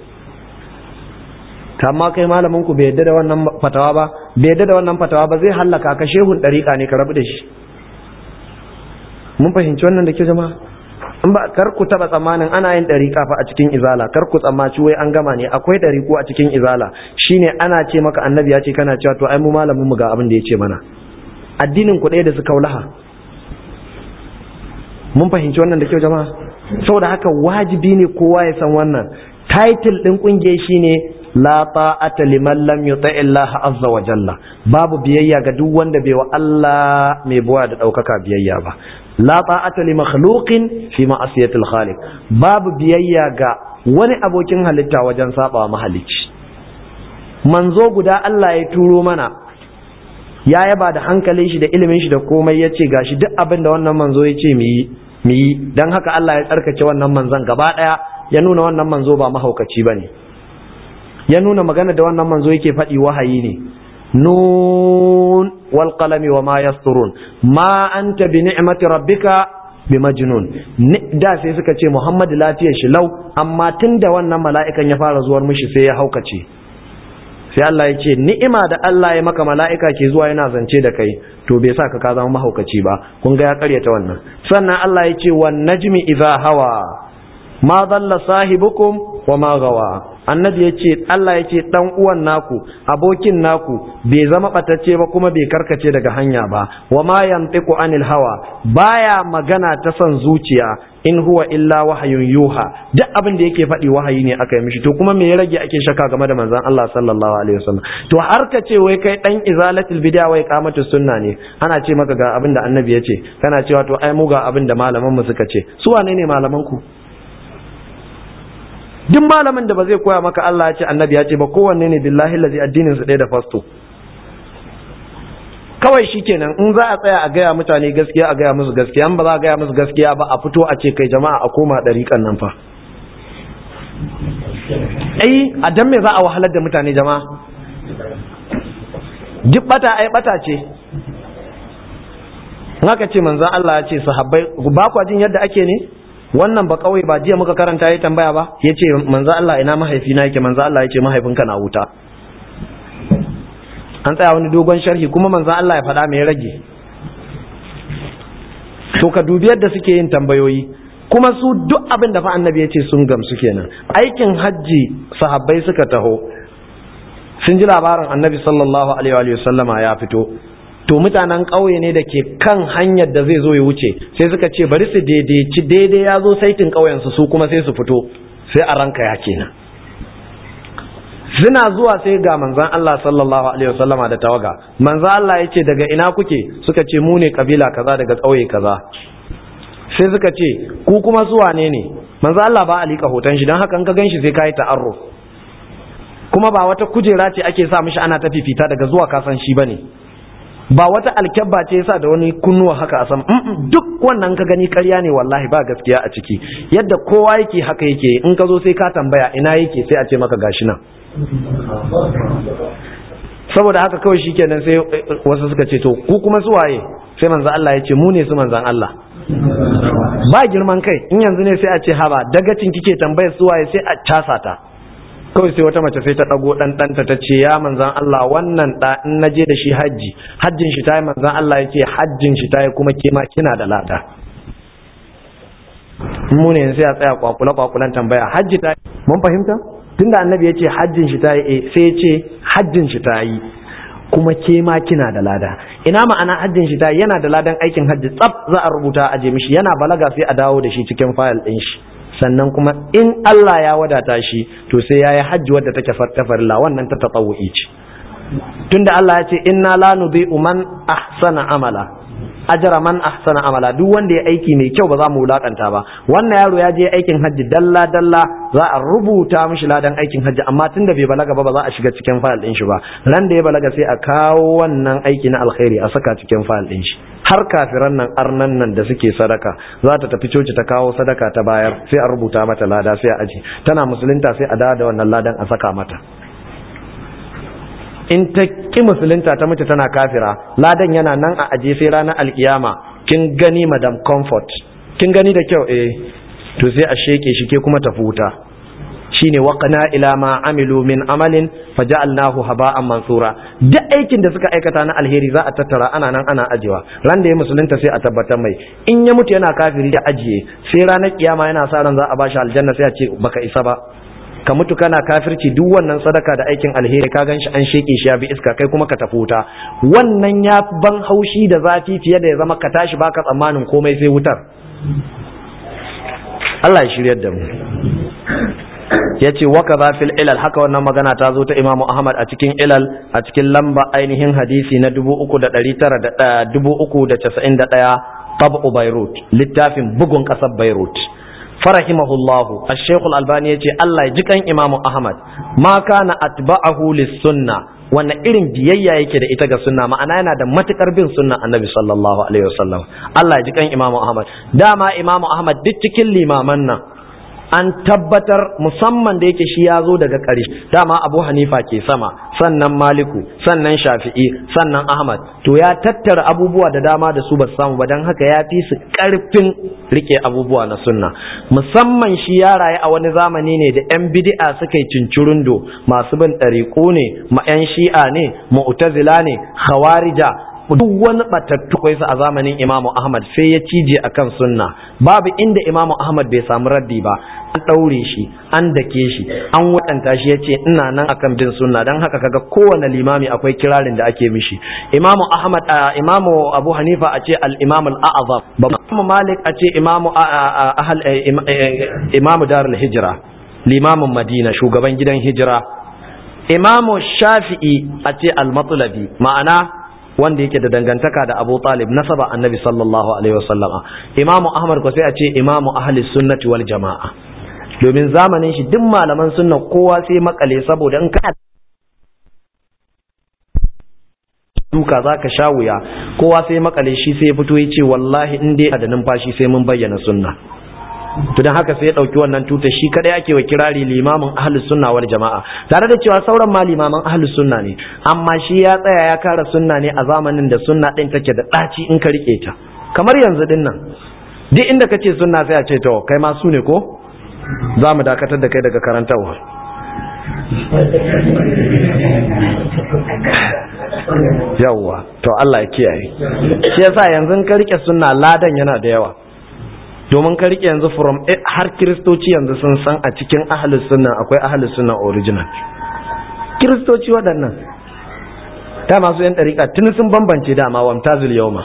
amma kai malamin ku bai yadda da wannan fatawa ba bai yadda da wannan fatawa ba zai hallaka ka shehun dariƙa ne ka rabu da shi mun fahimci wannan da ke jama'a in ba kar ku taba tsammanin ana yin dariƙa fa a cikin izala kar ku tsammaci wai an gama ne akwai dariƙu a cikin izala shine ana ce maka annabi ya ce kana cewa to ai mu malamin mu ga abin da ya ce mana addinin ku ɗaya da su kaulaha mun fahimci wannan da kyau jama'a saboda haka wajibi ne kowa ya san wannan title din kungiyar shine la ta'ata liman lam yuti Allah azza wa jalla babu biyayya ga duk wanda bai wa Allah mai buwa da daukaka biyayya ba la ta'ata li makhluqin fi ma'asiyatil khaliq babu biyayya ga wani abokin halitta wajen saba mahalicci manzo guda Allah ya turo mana ya yaba da hankalin shi da ilimin shi da komai ya ce gashi duk abin da wannan manzo ya ce mu yi mu yi don haka Allah ya tsarkake wannan manzon gaba ɗaya ya nuna wannan manzo ba mahaukaci ba ne ya nuna magana da wannan manzo yake faɗi wahayi ne nun wal qalami wa ma yasturun ma anta bi ni'mati rabbika bi majnun da sai suka ce Muhammad lafiyar shi lau amma tunda wannan mala'ikan ya fara zuwar mishi sai ya haukace sai Allah ya ce ni'ima da Allah ya maka mala'ika ke zuwa yana zance da kai to bai sa ka ka zama mahaukaci ba kun ga ya karyata wannan sannan Allah ya ce wan najmi idza hawa ma dalla sahibukum wa ma gawa annabi ya ce Allah ya ce dan uwan naku abokin naku bai zama batacce ba kuma bai karkace daga hanya ba wa ma yantiqu anil hawa baya magana ta son zuciya in huwa illa wahayun yuha duk abin da yake faɗi wahayi ne aka yi mishi to kuma me ya rage ake shaka game da manzon Allah sallallahu alaihi wasallam to har ka ce wai kai dan izalatul bid'a wai qamatu sunna ne ana ce maka ga abin da annabi ya ce kana cewa to ai mu ga abin da malaman mu suka ce su wane ne malaman ku duk malamin da ba zai koya maka Allah ya ce annabi ya ce ba kowanne ne billahi lazi addinin su ɗaya da fasto kawai shikenan in za a tsaya a gaya mutane gaskiya a gaya musu gaskiya ba za a gaya musu gaskiya ba a fito a ce kai jama'a a koma ɗariƙan nan fa ai a dan me za a wahalar da mutane jama'a duk bata ai bata ce haka ce manzon Allah ya ce sahabbai ba kwa jin yadda ake ne wannan ba kawai ba jiya muka karanta ya tambaya ba ya ce manzo Allah ina mahaifina yake manzo Allah ya ce mahaifinka na wuta an tsaya wani dogon sharhi kuma manzo Allah ya faɗa mai rage to ka dubi yadda suke yin tambayoyi kuma su duk abin da fa annabi ya ce sun gamsu kenan aikin hajji sahabbai suka taho sun ji labarin annabi sallallahu alaihi wa sallama ya fito to mutanen ƙauye ne da ke kan hanyar da zai zo ya wuce sai suka ce bari su daidaici daidai ya zo saitin ƙauyensu su kuma sai su fito sai a ranka ya kenan suna zuwa sai ga manzon Allah sallallahu alaihi wasallama da tawaga manzon Allah ya ce daga ina kuke suka ce mu ne kabila kaza daga ƙauye kaza sai suka ce ku kuma su wane ne manzon Allah ba a liƙa hoton shi don haka in ka ganshi sai ka yi ta'arruf kuma ba wata kujera ce ake sa mishi ana ta fifita daga zuwa kasan shi bane ba wata alkyabba ce yasa da wani kunnuwa haka a sama duk wannan ka gani ƙarya ne wallahi ba gaskiya a ciki yadda kowa yake haka yake in ka zo sai ka tambaya ina yake sai a ce maka gashi nan saboda haka kawai shikenan sai wasu suka ce to ku kuma su waye sai manzo Allah ya ce mu ne su manzan Allah ba girman kai in yanzu ne sai a ce haba dagacin kike tambayar su waye sai a casa ta kawai sai wata mace sai ta ɗago ɗan ɗanta ta ce ya manzan Allah wannan ɗa in na je da shi hajji hajjin shi ta yi manzan Allah ya ce hajjin shi ta yi kuma kima kina da lada mu ne sai a tsaya kwakula kwakulan tambaya hajji ta yi mun fahimta tunda annabi ya ce hajjin shi ta yi sai ya ce hajjin shi ta yi kuma ke ma kina da lada ina ma'ana hajjin shi ta yi yana da ladan aikin hajji tsaf za a rubuta a je mishi yana balaga sai a dawo da shi cikin fayil ɗin shi sannan kuma in Allah ya wadata shi to sai ya yi hajji wadda take farilla wannan ta tatsawu'i ce tunda Allah ya ce inna la nudhi'u man ahsana amala ajra man ahsana amala duk wanda ya aiki mai kyau ba za mu wulakanta ba wannan yaro ya je aikin hajji dalla dalla za a rubuta mishi ladan aikin hajji amma tunda bai balaga ba ba za a shiga cikin fayil din shi ba ran da ya balaga sai a kawo wannan aiki na alkhairi a saka cikin fayil din shi har kafiran nan arnan nan da suke sadaka za ta tafi coci ta kawo sadaka ta bayar sai a rubuta mata lada sai a aji tana musulunta sai a dawo da wannan ladan a saka mata in ta ki musulunta ta mace tana kafira ladan yana nan a aje sai ranar alkiyama kin gani madam comfort kin gani da kyau eh to sai a sheke shi ke kuma tafi wuta shine waqana ila ma amilu min amalin faja'alnahu haba'an mansura duk aikin da suka aikata na alheri za a tattara ana nan ana ajewa ran da ya musulunta sai a tabbatar mai in ya mutu yana kafiri da ajiye sai ranar kiyama yana sa ran za a bashi aljanna sai a ce baka isa ba ka mutu kana kafirci duk wannan sadaka da aikin alheri ka ganshi an sheke shi ya bi iska kai kuma ka tafi wuta wannan ya ban haushi da zafi fiye da ya zama ka tashi baka tsammanin komai sai wutar Allah ya shiryar da mu ya ce waka za fil ilal haka wannan magana ta zo ta imamu ahmad a cikin ilal a cikin lamba ainihin hadisi na 391 tabu beirut littafin bugun kasar beirut farahimahullahu ash-shaykh al-albani yace Allah ya ji kan imamu ahmad ma kana atba'ahu lis-sunna wanne irin biyayya yake da ita ga sunna ma'ana yana da matukar bin sunna annabi sallallahu alaihi wasallam Allah ya ji kan imamu ahmad dama imamu ahmad duk cikin limaman nan an tabbatar musamman da yake shi ya zo daga ƙarshe dama abu hanifa ke sama sannan maliku sannan shafi'i sannan ahmad to ya tattara abubuwa da dama da su ba samu ba don haka ya fi su ƙarfin rike abubuwa na sunna musamman shi ya rayu a wani zamani ne da 'yan bidi'a suka yi cincirundo masu bin ɗariƙo ne ma 'yan shi'a ne mu'tazila ne khawarija duk wani batattu kai a zamanin Imamu Ahmad sai ya cije akan sunna babu inda Imamu Ahmad bai samu raddi ba an daure shi an dake shi an wadanta shi yace ina nan akan bin sunna dan haka kaga kowane limami akwai kirarin da ake mishi Imamu Ahmad Imamu Abu Hanifa a ce al-Imam al-A'zam Imamu Malik a ce Imamu ahal Imamu Darul Hijra limamin Madina shugaban gidan hijira Imamu Shafi'i a ce al-Matlabi ma'ana wanda yake da dangantaka da Abu Talib nasaba annabi sallallahu alaihi wasallama Imamu Ahmad ko sai a ce Imamu ahli sunnati wal jama'a domin zamanin shi duk malaman sunna kowa sai makale saboda in ka duka zaka sha wuya kowa sai makale shi sai fito ya ce wallahi in dai da numfashi sai mun bayyana sunna to dan haka sai ya dauki wannan tuta shi kadai ake wa kirari limamin ahlus sunna wal jama'a tare da cewa sauran ma limaman ahlus sunna ne amma shi ya tsaya ya kara sunna ne a zamanin da sunna din take da daci in ka rike ta kamar yanzu din nan duk inda kace sunna sai a ce to kai ma su ne ko za mu dakatar da kai daga karantarwa yawwa to Allah ya kiyaye shi yasa yanzu ka rike sunna ladan yana da yawa domin ka rike yanzu from har kiristoci yanzu sun san a cikin ahalus sunna akwai ahalus sunna original kiristoci waɗannan ta masu yan ɗariƙa tuni sun bambance dama wamtazil yawma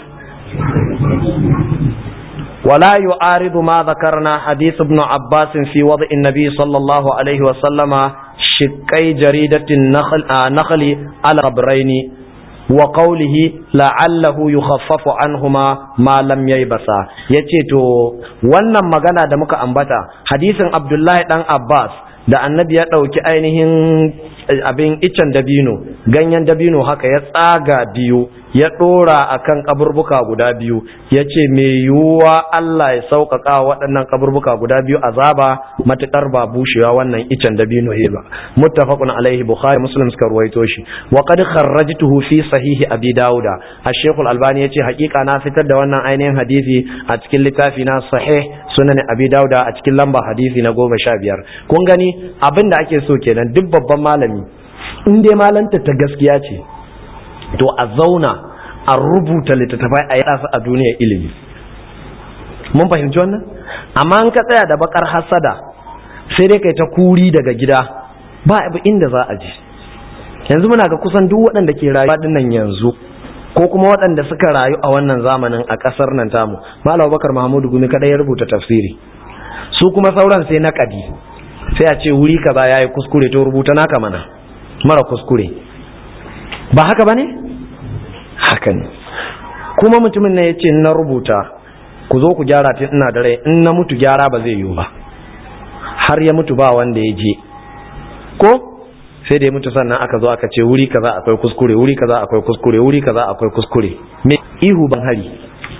ولا يعارض ما ذكرنا حديث ابن عباس في وضع النبي صلى الله عليه وسلم shiqqai jaridatin nakhli ala qabraini wa qawlihi la'allahu yukhaffafu anhuma ma lam yaybasa yace to wannan magana da muka ambata hadisin Abdullahi dan Abbas da annabi ya ɗauki ainihin abin icen dabino ganyen dabino haka ya tsaga biyu ya ɗora a kan kaburbuka guda biyu ya ce mai yiwuwa Allah ya sauƙaƙa waɗannan kaburbuka guda biyu azaba matuƙar ba bushewa wannan icen dabino he ba muttafaqun alaihi bukhari muslim suka ruwaito shi wa qad kharrajtuhu fi sahihi abi dauda ash-shaykhul albani yace haƙiƙa na fitar da wannan ainihin hadisi a cikin littafi na sahih sunan abi dauda a cikin lamba hadisi na goma sha biyar kun gani abin da ake so kenan duk babban malami in dai malanta ta gaskiya ce to a zauna a rubuta littattafai a yada su a duniyar ilimi mun fahimci wannan amma in ka tsaya da bakar hasada sai dai kai ta kuri daga gida ba abu inda za a ji yanzu muna ga kusan duk waɗanda ke rayuwa dinnan yanzu ko kuma waɗanda suka rayu a wannan zamanin a ƙasar nan tamu malam bakar mahmudu gumi kada ya rubuta tafsiri su kuma sauran sai na kadi sai a ce wuri kaza yayi kuskure to rubuta naka mana mara kuskure ba haka bane haka ne kuma mutumin ne yace na rubuta ku zo ku gyara tun ina da rai in na mutu gyara ba zai yiwu ba har ya mutu ba wanda ya je ko sai da ya mutu sannan aka zo aka ce wuri kaza akwai kuskure wuri kaza akwai kuskure wuri kaza akwai kuskure me ihu ban hari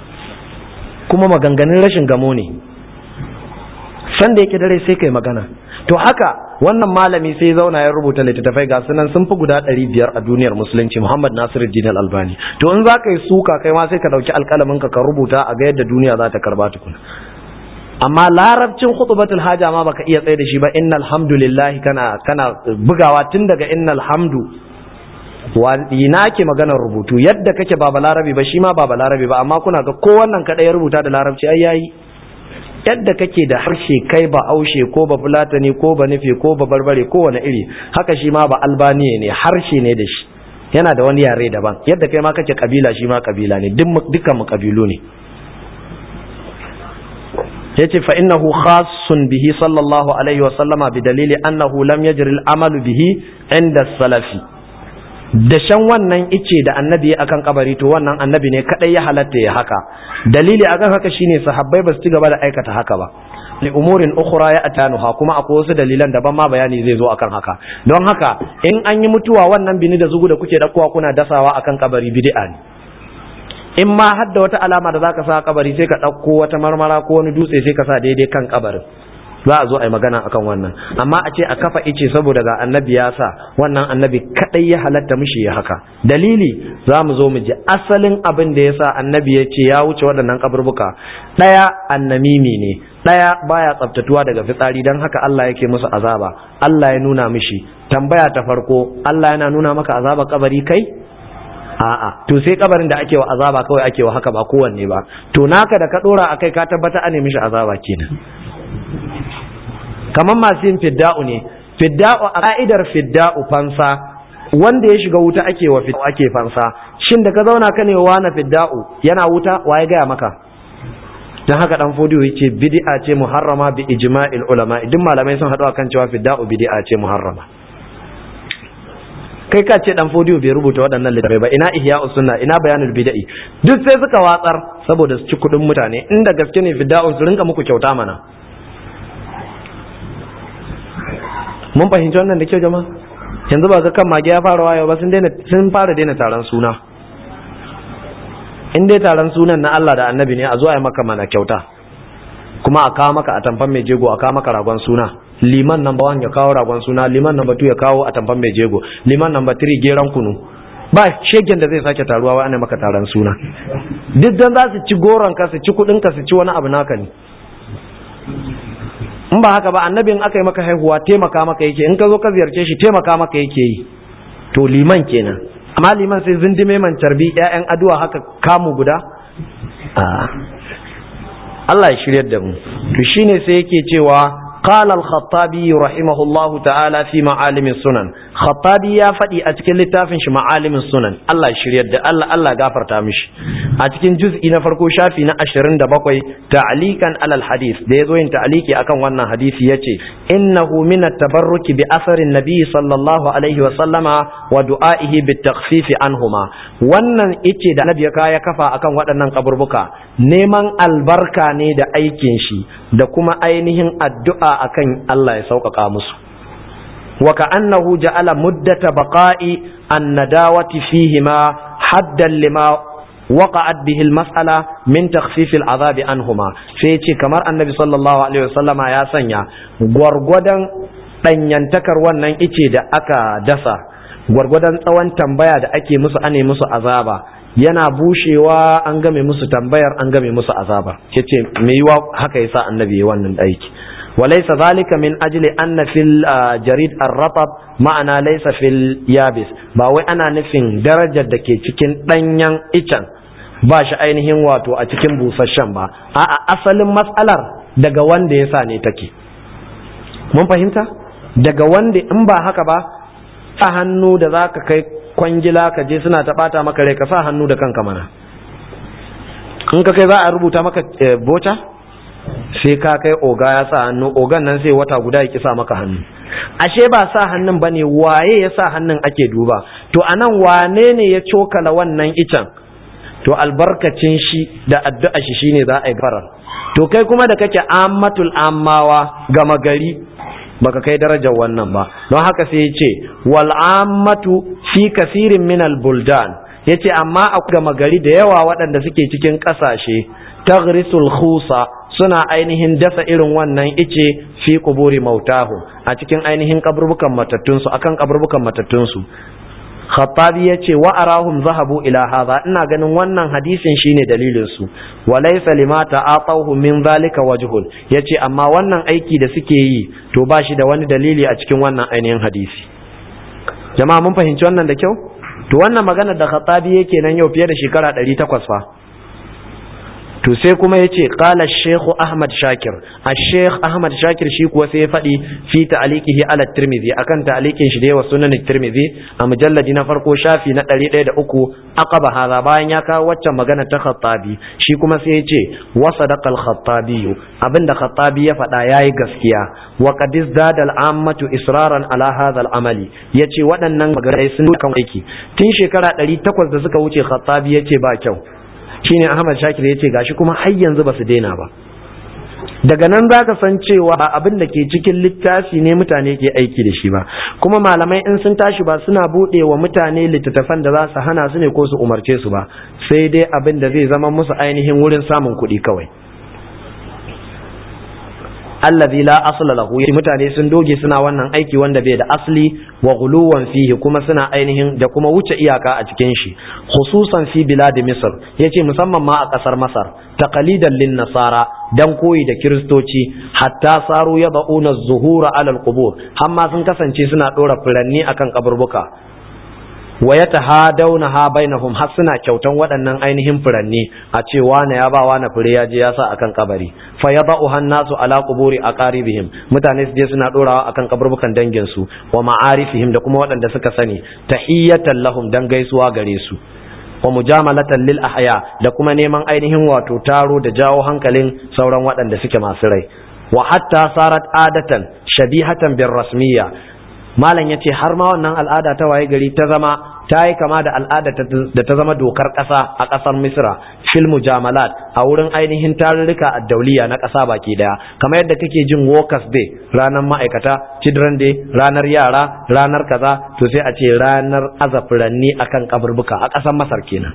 kuma maganganun rashin gamo ne san da yake dare sai kai magana to haka wannan malami sai zauna ya rubuta littattafai ga sunan sun fi guda ɗari biyar a duniyar musulunci Muhammad Nasiruddin Al-Albani to in za ka yi suka kai ma sai ka ɗauki alƙalamin ka ka rubuta a ga yadda duniya za ta karba tukuna amma larabcin khutbatul haja ma baka iya tsaye da shi ba innal hamdulillah kana kana bugawa tun daga innal hamdu ina ke maganar rubutu yadda kake ba balarabi ba shi ma ba balarabi ba amma kuna ga ko wannan kada ya rubuta da larabci ai yayi yadda kake da harshe kai ba aushe ko ba fulatani ko ba nufi ko ba barbare ko wani iri haka shi ma ba albaniya ne harshe ne da shi yana da wani yare daban yadda kai ma kake kabila shi ma kabila ne dukkan mu kabilu ne yace fa innahu khassun bihi sallallahu alaihi wa sallama bi dalili annahu lam yajri al-amalu bihi inda salafi dashen wannan ice da annabi akan kabari to wannan annabi ne kadai ya halatta ya haka dalili akan haka shine sahabbai ba su ci gaba da aikata haka ba li umurin ukhra ya atanuha kuma akwai wasu dalilan daban ma bayani zai zo akan haka don haka in an yi mutuwa wannan bini da zugu da kuke dakkowa kuna dasawa akan kabari bid'a ne in ma har da wata alama da zaka sa kabari sai ka dauko wata marmara ko wani dutse sai ka sa daidai kan kabarin za a zo a yi magana akan wannan amma a ce a kafa ice saboda ga annabi ya sa wannan annabi kadai ya halatta mishi ya haka dalili za mu zo mu ji asalin abin da ya sa annabi ya ce ya wuce waɗannan kaburbuka ɗaya annamimi ne ɗaya baya tsaftatuwa daga fitsari don haka Allah yake musu azaba Allah ya nuna mishi tambaya ta farko Allah yana nuna maka azaba kabari kai a'a to sai kabarin da ake wa azaba kawai ake wa haka ba kowanne ba to naka da ka dora akai ka tabbata an mishi azaba kenan kamar masu yin fidda'u ne fidda'u a ka'idar fidda'u fansa wanda ya shiga wuta ake wa fidda'u ake fansa shin da ka zauna ka ne wa na fidda'u yana wuta wa ya gaya maka dan haka dan fodiyo yace bid'a ce muharrama bi ijma'il ulama duk malamai sun haɗu akan cewa fidda'u bid'a ce muharrama kai ka ce dan fodiyo bai rubuta waɗannan littafai ba ina ihya sunna ina bayanul bid'i duk sai suka watsar saboda su ci kuɗin mutane inda gaske ne fidda'un su rinka muku kyauta mana mun fahimci wannan da kyau jama'a yanzu ba ga kan mage ya fara wayo ba sun daina sun fara daina taron suna in dai taron sunan na Allah da Annabi ne a zo a yi maka mana kyauta kuma a kawo maka a tamfan mai jego a kawo maka ragon suna liman number one ya kawo ragon suna liman number two ya kawo a tamfan mai jego liman number three geran kunu ba shegen da zai sake taruwa wa ana maka taron suna duk dan za su ci goron ka su ci kudin ka su ci wani abu naka ne in ba haka ba annabin aka yi maka haihuwa taimaka maka yake in ka zo ka ziyarce shi taimaka maka yake yi to liman kenan amma liman sai zindime man carbi ƴaƴan addu'a haka kamu guda Allah ya shiryar da mu to shine sai yake cewa qala al-khattabi rahimahullahu ta'ala fi ma'alim sunan khattabi ya faɗi a cikin littafin shi ma'alim sunan Allah shiryar da Allah Allah gafarta mishi a cikin juz'i na farko shafi na 27 ta'liqan alal hadith da yazo yin ta'liqi akan wannan hadisi yace innahu min at-tabarruki bi athari an-nabi sallallahu alaihi wa sallama wa du'a'ihi bit takhfif anhuma wannan ice da annabi ya kafa akan waɗannan kaburbuka neman albarka ne da aikin shi da kuma ainihin addu'a akan Allah ya sauƙaƙa musu wa ka'annahu ja'ala muddata baqa'i an-nadawati fihima haddan lima waqa'at bihi al-mas'ala min takhfif al-'adhab anhuma sai ce kamar annabi sallallahu alaihi wasallama ya sanya gwargwadon danyantakar wannan ice da aka dasa gwargwadon tsawon tambaya da ake musu ane musu azaba yana bushewa an game musu tambayar an game musu azaba yace me yiwa haka yasa annabi ya wannan aiki walaysa zalika min ajli anna fil jarid ar-ratab ma'ana laysa fil yabis ba wai ana nufin darajar da ke cikin danyen icen ba shi ainihin wato a cikin busasshen ba a'a asalin matsalar daga wanda yasa ne take mun fahimta daga wanda in ba haka ba sa hannu da zaka kai kwangila ka je suna ta bata maka rai ka sa hannu da kanka mana in ka kai za a rubuta maka bota sai ka kai oga ya sa hannu ogan nan sai wata guda ya ki sa maka hannu ashe ba sa hannun bane waye ya sa hannun ake duba to anan wane ne ya cokala wannan icen to albarkacin shi da addu'a shi shine za a yi farar to kai kuma da kake ammatul ammawa gama gari baka kai darajar wannan ba don haka sai ya ce wal ammatu fi kasirin min al buldan yace amma a gama gari da yawa waɗanda suke cikin ƙasashe taghrisul khusa suna ainihin dasa irin wannan ice fi kuburi mautahu a cikin ainihin kaburbukan matattunsu akan kaburbukan matattunsu khattabi ya ce wa arahum zahabu ila hadha ina ganin wannan hadisin shine dalilin su wa laysa lima ta'atahu min zalika wajhul yace amma wannan aiki da suke yi to ba shi da wani dalili a cikin wannan ainihin hadisi jama'a mun fahimci wannan da kyau to wannan magana da khattabi yake nan yau fiye da shekara 800 fa to sai kuma ya ce ƙala shekhu ahmad shakir a shekh ahmad shakir shi kuwa sai ya faɗi fi ta'alikihi ala tirmidhi akan ta'alikin shi da yawa sunan tirmidhi a mujalladi na farko shafi na ɗari ɗaya da uku aqaba hadha bayan ya kawo waccan magana ta khattabi shi kuma sai ya ce wa sadaqal khattabi abinda khattabi ya faɗa yayi gaskiya wa qad izdada al-ammatu israran ala hadha al-amali yace waɗannan magarai sun kan aiki tun shekara 800 da suka wuce khattabi yace ba kyau shine Ahmad Shakir ya ce gashi kuma har yanzu ba su daina ba daga nan za ka san cewa abin da ke cikin littafi ne mutane ke aiki da shi ba kuma malamai in sun tashi ba suna buɗe wa mutane littattafan da za su hana su ne ko su umarce su ba sai dai abin da zai zama musu ainihin wurin samun kuɗi kawai allazi la asla lahu mutane sun doge suna wannan aiki wanda bai da asli wa guluwan fihi kuma suna ainihin da kuma wuce iyaka a cikin shi khususan fi bilad misr yace musamman ma a kasar masar taqalidan lin nasara dan koyi da kiristoci hatta saru yad'una az-zuhura ala al-qubur amma sun kasance suna dora furanni akan kaburbuka wa ya tahadawna ha bainahum har suna kyautan waɗannan ainihin furanni a ce wane ya ba wane fure ya je ya sa akan kabari fa yada'u hannasu ala quburi aqaribihim mutane su je suna dorawa akan kaburbukan dangin su wa ma'arifihim da kuma waɗanda suka sani tahiyatan lahum dan gaisuwa gare su wa mujamalatan lil ahya da kuma neman ainihin wato taro da jawo hankalin sauran waɗanda suke masu rai wa hatta sarat adatan shabihatan bir rasmiyya malam ya ce har ma wannan al'ada ta waye gari ta zama ta yi kama da al'ada da ta zama dokar ƙasa a ƙasar misra fil mujamalat a wurin ainihin tarurruka a dauliya na ƙasa baki daya kamar yadda kake jin workers day ranar ma'aikata children day ranar yara ranar kaza to sai a ce ranar azafiranni akan kaburbuka a ƙasar masar kenan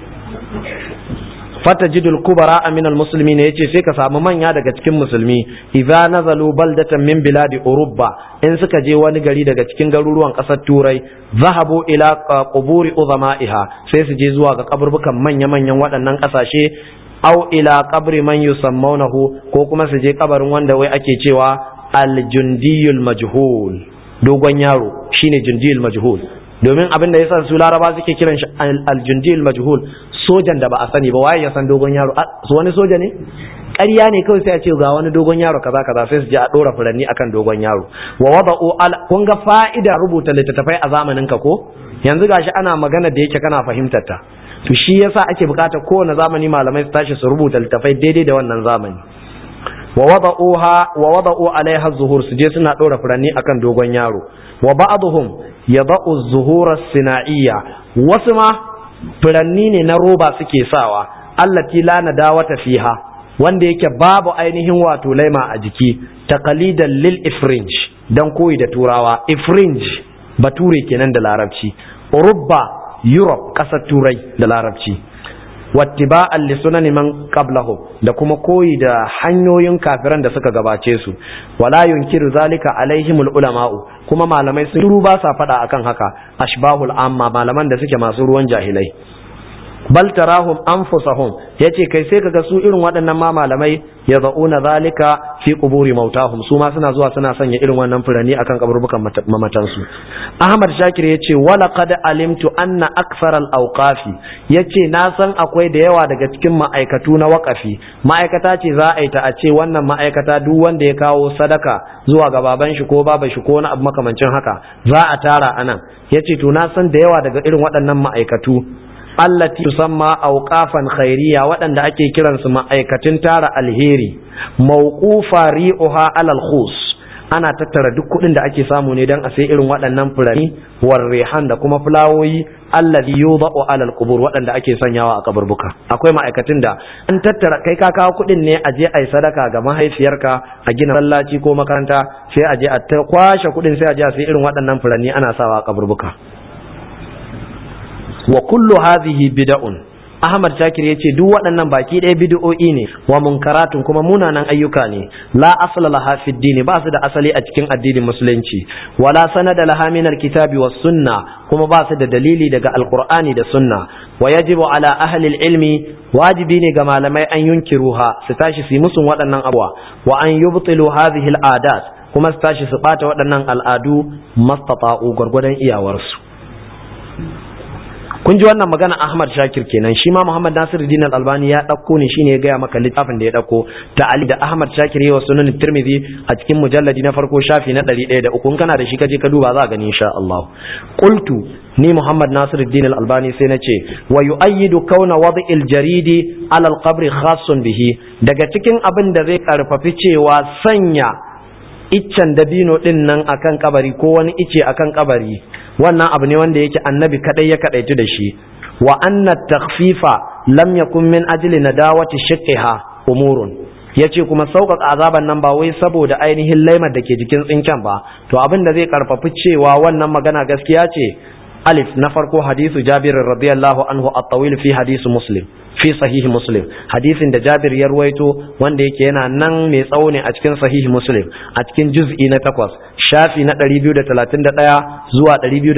fatajidul kubara aminal musulmi ne yace sai ka samu manya daga cikin musulmi idza nazalu baldatan min biladi urubba in suka je wani gari daga cikin garuruwan kasar turai zahabu ila quburi uzama'iha sai su je zuwa ga kaburbukan manya manyan waɗannan kasashe au ila qabri man yusammawnahu ko kuma su je kabarin wanda wai ake cewa aljundiyul majhul dogon yaro shine jundiyul majhul domin abin da yasa su laraba suke kiran shi aljundiyul majhul sojan da ba a sani ba waye ya san dogon yaro su wani soja ne ƙarya ne kawai sai a ce ga wani dogon yaro kaza kaza sai su je a dora furanni akan dogon yaro wa wada'u al kun ga fa'ida rubuta littattafai a zamanin ka ko yanzu gashi ana magana da yake kana fahimtar ta to shi yasa ake bukatar kowane zamani malamai su tashi su rubuta littattafai daidai da wannan zamani wa wada'uha wa wada'u alaiha zuhur su je suna dora furanni akan dogon yaro wa ba'dhum yada'u zuhura sina'iyya wasu ma furanni ne na roba suke sawa allati la nadawata fiha wanda yake babu ainihin wato laima a jiki taqalidan lil ifrinj dan koyi da turawa ifrinj bature kenan da larabci urubba europe kasar turai da larabci wattiba'an li sunani man qablahum da kuma koyi da hanyoyin kafiran da suka gabace su wala yunkiru zalika alaihimul ulama'u kuma malamai sun ba sa fada akan haka ashbahul amma malaman da suke masu ruwan jahilai bal tarahum anfusahum yace kai sai kaga su irin waɗannan ma malamai yad'una zalika fi quburi mautahum su ma suna zuwa suna sanya irin wannan furani akan kaburbukan mamatan su Ahmad Shakir yace wala qad alimtu anna akthar al awqafi yace na san akwai da yawa daga cikin ma'aikatu na waqafi ma'aikata ce za a yi ta a ce wannan ma'aikata duk wanda ya kawo sadaka zuwa ga baban shi ko baban shi ko wani abu makamancin haka za a tara anan yace to na san da yawa daga irin waɗannan ma'aikatu allati tusamma awqafan khairiyya waɗanda ake kiransu ma'aikatun tara alheri mawqufa ri'uha alal khus ana tattara duk kuɗin da ake samu ne don a sai irin waɗannan fulani war rihan da kuma fulawoyi alladhi yudau alal qubur waɗanda ake sanyawa a kaburbuka akwai ma'aikatun da an tattara kai ka kawo kuɗin ne a je a yi sadaka ga mahaifiyarka a gina masallaci ko makaranta sai a je a kwashe kuɗin sai a je a sai irin waɗannan fulani ana sawa a kaburbuka wa kullu hadhihi bid'un Ahmad Shakir ya ce duk waɗannan baki ɗaya bid'o'i ne wa munkaratun kuma munanan ayyuka ne la asla laha fi dini ba su da asali a cikin addinin musulunci wala sanada laha min alkitabi was sunna kuma ba su da dalili daga alqur'ani da sunna wa yajibu ala ahli ilmi wajibi ne ga malamai an yunkiruha su tashi su yi musun waɗannan abuwa wa an yubtilu hadhihi al'adat kuma su tashi su ɓata waɗannan al'adu mastata'u gwargwadon iyawarsu kun ji wannan magana Ahmad Shakir kenan shi ma Muhammad Nasiruddin Al-Albani ya dauko ne shine ya gaya maka littafin da ya dauko ta'ali da Ahmad Shakir yawa sunan Tirmidhi a cikin mujalladi na farko shafi na 103 in kana da shi kaje ka duba za ka gani insha Allah qultu ni Muhammad Nasiruddin Al-Albani sai nace wa yu'ayyidu kauna wad'il jaridi ala al-qabr khassun bihi daga cikin abin da zai karfafi cewa sanya iccen dabino din nan akan kabari ko wani ice akan kabari wannan abu ne wanda yake annabi kadai ya kadaitu da shi wa anna takhfifa lam yakun min ajli nadawati shiqqiha umurun yace kuma sauƙaƙa azaban nan ba wai saboda ainihin laimar da ke jikin tsinken ba to abin da zai karfafi cewa wannan magana gaskiya ce alif na farko hadisu jabir radiyallahu anhu at-tawil fi hadisu muslim fi sahihi muslim hadisin da jabir ya ruwaito wanda yake yana nan mai tsawo ne a cikin sahihi muslim a cikin juz'i na takwas shafi na 231 zuwa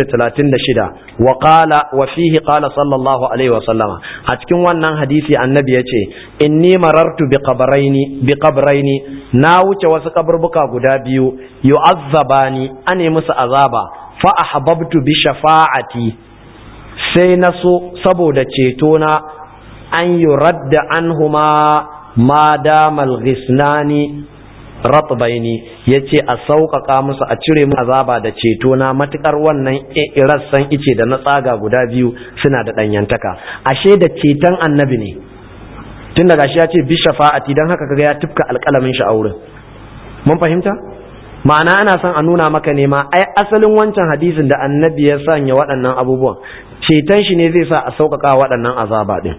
236 wa qala wa fihi qala sallallahu alaihi wa sallama a cikin wannan hadisi annabi yace inni marartu bi qabraini bi qabraini na wuce wasu kaburbuka guda biyu yu'azzabani ane musu azaba fa ahbabtu bi shafa'ati sai na so saboda ceto na an yi radda an huma ma damal ghisnani ratbaini ya ce a sauƙaƙa musu a cire mu azaba da ceto na matuƙar wannan rassan ice da na tsaga guda biyu suna da ɗanyantaka ashe da ceton annabi ne tun daga shi ya ce bi shafa'ati don haka kaga ya tufka alƙalamin shi a wurin mun fahimta ma'ana ana son a nuna maka ne ma ai asalin wancan hadisin da annabi ya sanya waɗannan abubuwan ceton shi ne zai sa a sauƙaƙa waɗannan azaba ɗin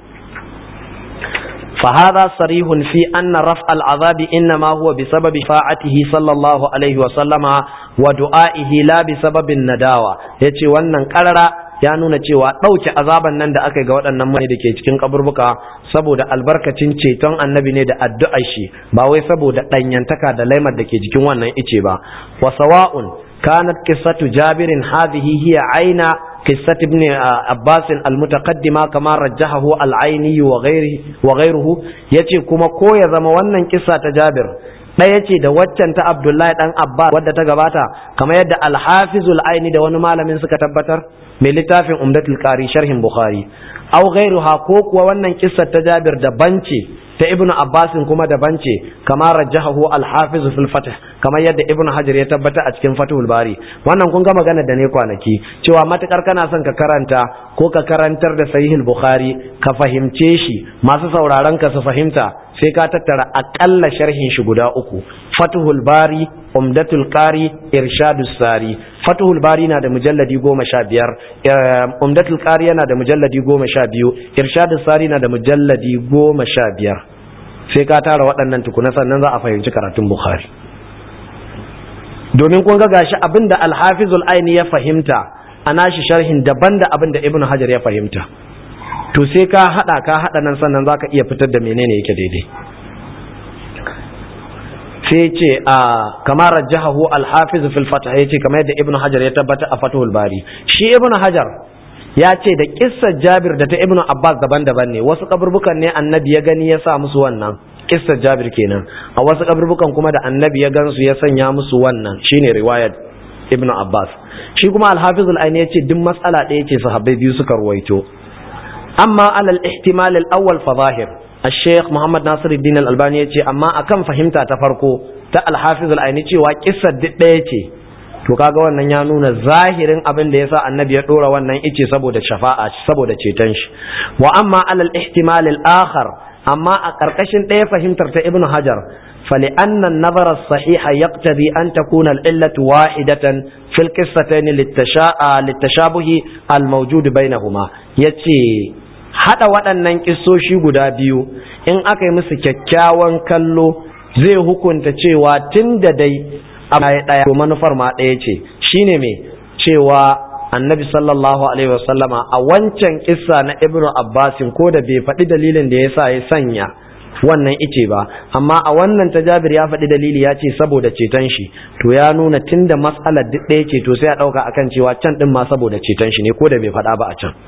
فهذا صريح في أن رفع العذاب إنما هو بسبب فاعته صلى الله عليه وسلم ودعائه لا بسبب النداوة يتي wannan karara ya nuna cewa ɗauke azaban nan da aka yi ga waɗannan mutane da ke cikin kaburbuka saboda albarkacin ceton annabi ne da addu'ar shi ba wai saboda ɗanyantaka da laimar da ke jikin wannan ice ba wa sawa'un kanat qissatu jabirin hadhihi hiya aina قصة ابن عباس المتقدمة كما رجحه العيني وغيره وغيره yace kuma ko ya zama wannan kissa ta Jabir ɗaya ce da waccan ta abdullahi dan abbas wadda ta gabata kamar yadda alhafizul aini da wani malamin suka tabbatar mai littafin umdatul qari sharhin bukhari aw ghairuha ko kuwa wannan kissar ta jabir daban ce ta ibn abbas kuma daban ce kamar rajahahu al-hafiz fil fath kamar yadda ibn hajar ya tabbata a cikin fathul bari wannan kun ga magana da ne kwanaki cewa matukar kana son ka karanta ko ka karantar da sahihul bukhari ka fahimce shi masu sauraron ka su fahimta sai ka tattara akalla sharhin shi guda uku fathul bari umdatul qari irshadus sari fathul bari na da mujalladi goma sha biyar umdatul qari yana da mujalladi goma sha biyu irshadus sari na da mujalladi goma sha biyar sai ka tara waɗannan tukuna sannan za a fahimci karatun bukhari domin kun ga gashi abin da alhafizul aini ya fahimta a nashi sharhin daban da abin da ibnu hajar ya fahimta to sai ka haɗa ka haɗa nan sannan za ka iya fitar da menene yake daidai sai ce a kamar rajahahu al-hafiz fil fatah yace kamar yadda ibnu hajar ya tabbata a fathul bari shi ibnu hajar ya ce da kissar jabir da ta ibnu abbas daban-daban ne wasu kaburbukan ne annabi ya gani ya sa musu wannan kissar jabir kenan a wasu kaburbukan kuma da annabi ya gansu ya sanya musu wannan shine riwayat ibnu abbas shi kuma al-hafiz al-aini ya ce duk matsala ɗaya ce sahabbai biyu suka ruwaito amma alal ihtimal al-awwal fa zahir الشيخ محمد ناصر الدين الألباني يتي أما أكم فهمتا تفرقو تا الحافظ العيني تي وكسة ديتي to kaga wannan ya nuna zahirin abin da yasa annabi ya dora wannan ice saboda shafa'a saboda ceton shi wa amma alal ihtimal al akhar amma a karkashin ɗaya fahimtar ta ibnu hajar fali anna an-nazar as-sahih yaqtadi an takuna al-illatu wahidatan fil qissatayn litashabuhi al-mawjud bainahuma yace hada waɗannan kissoshi guda biyu in aka yi musu kyakkyawan kallo zai hukunta cewa tun da dai a ɗaya to manufar ma ɗaya ce shine me cewa annabi sallallahu alaihi wasallama a wancan kissa na ibnu abbasin ko da bai faɗi dalilin da yasa ya sanya wannan ice ba amma a wannan ta jabir ya faɗi dalili ya ce saboda ceton shi to ya nuna tunda matsalar duk ɗaya ce to sai a ɗauka akan cewa can ɗin ma saboda ceton shi ne ko da bai faɗa ba a can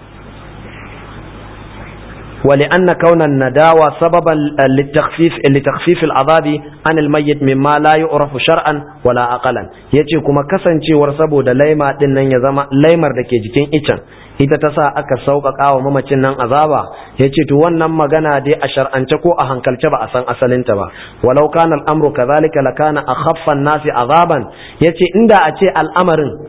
ولأن كون النداوة سببا للتخفيف لتخفيف العذاب عن الميت مما لا يعرف شرعا ولا أقلا yace kuma kasancewar saboda laima din nan ya zama laimar da ke jikin icen ita ta sa aka sauƙaƙa wa mamacin nan azaba yace to wannan magana dai a shar'ance ko a hankalce ba a san asalinta ba walau kana al'amru kadhalika lakana akhaffa an-nasi azaban yace inda a ce al'amarin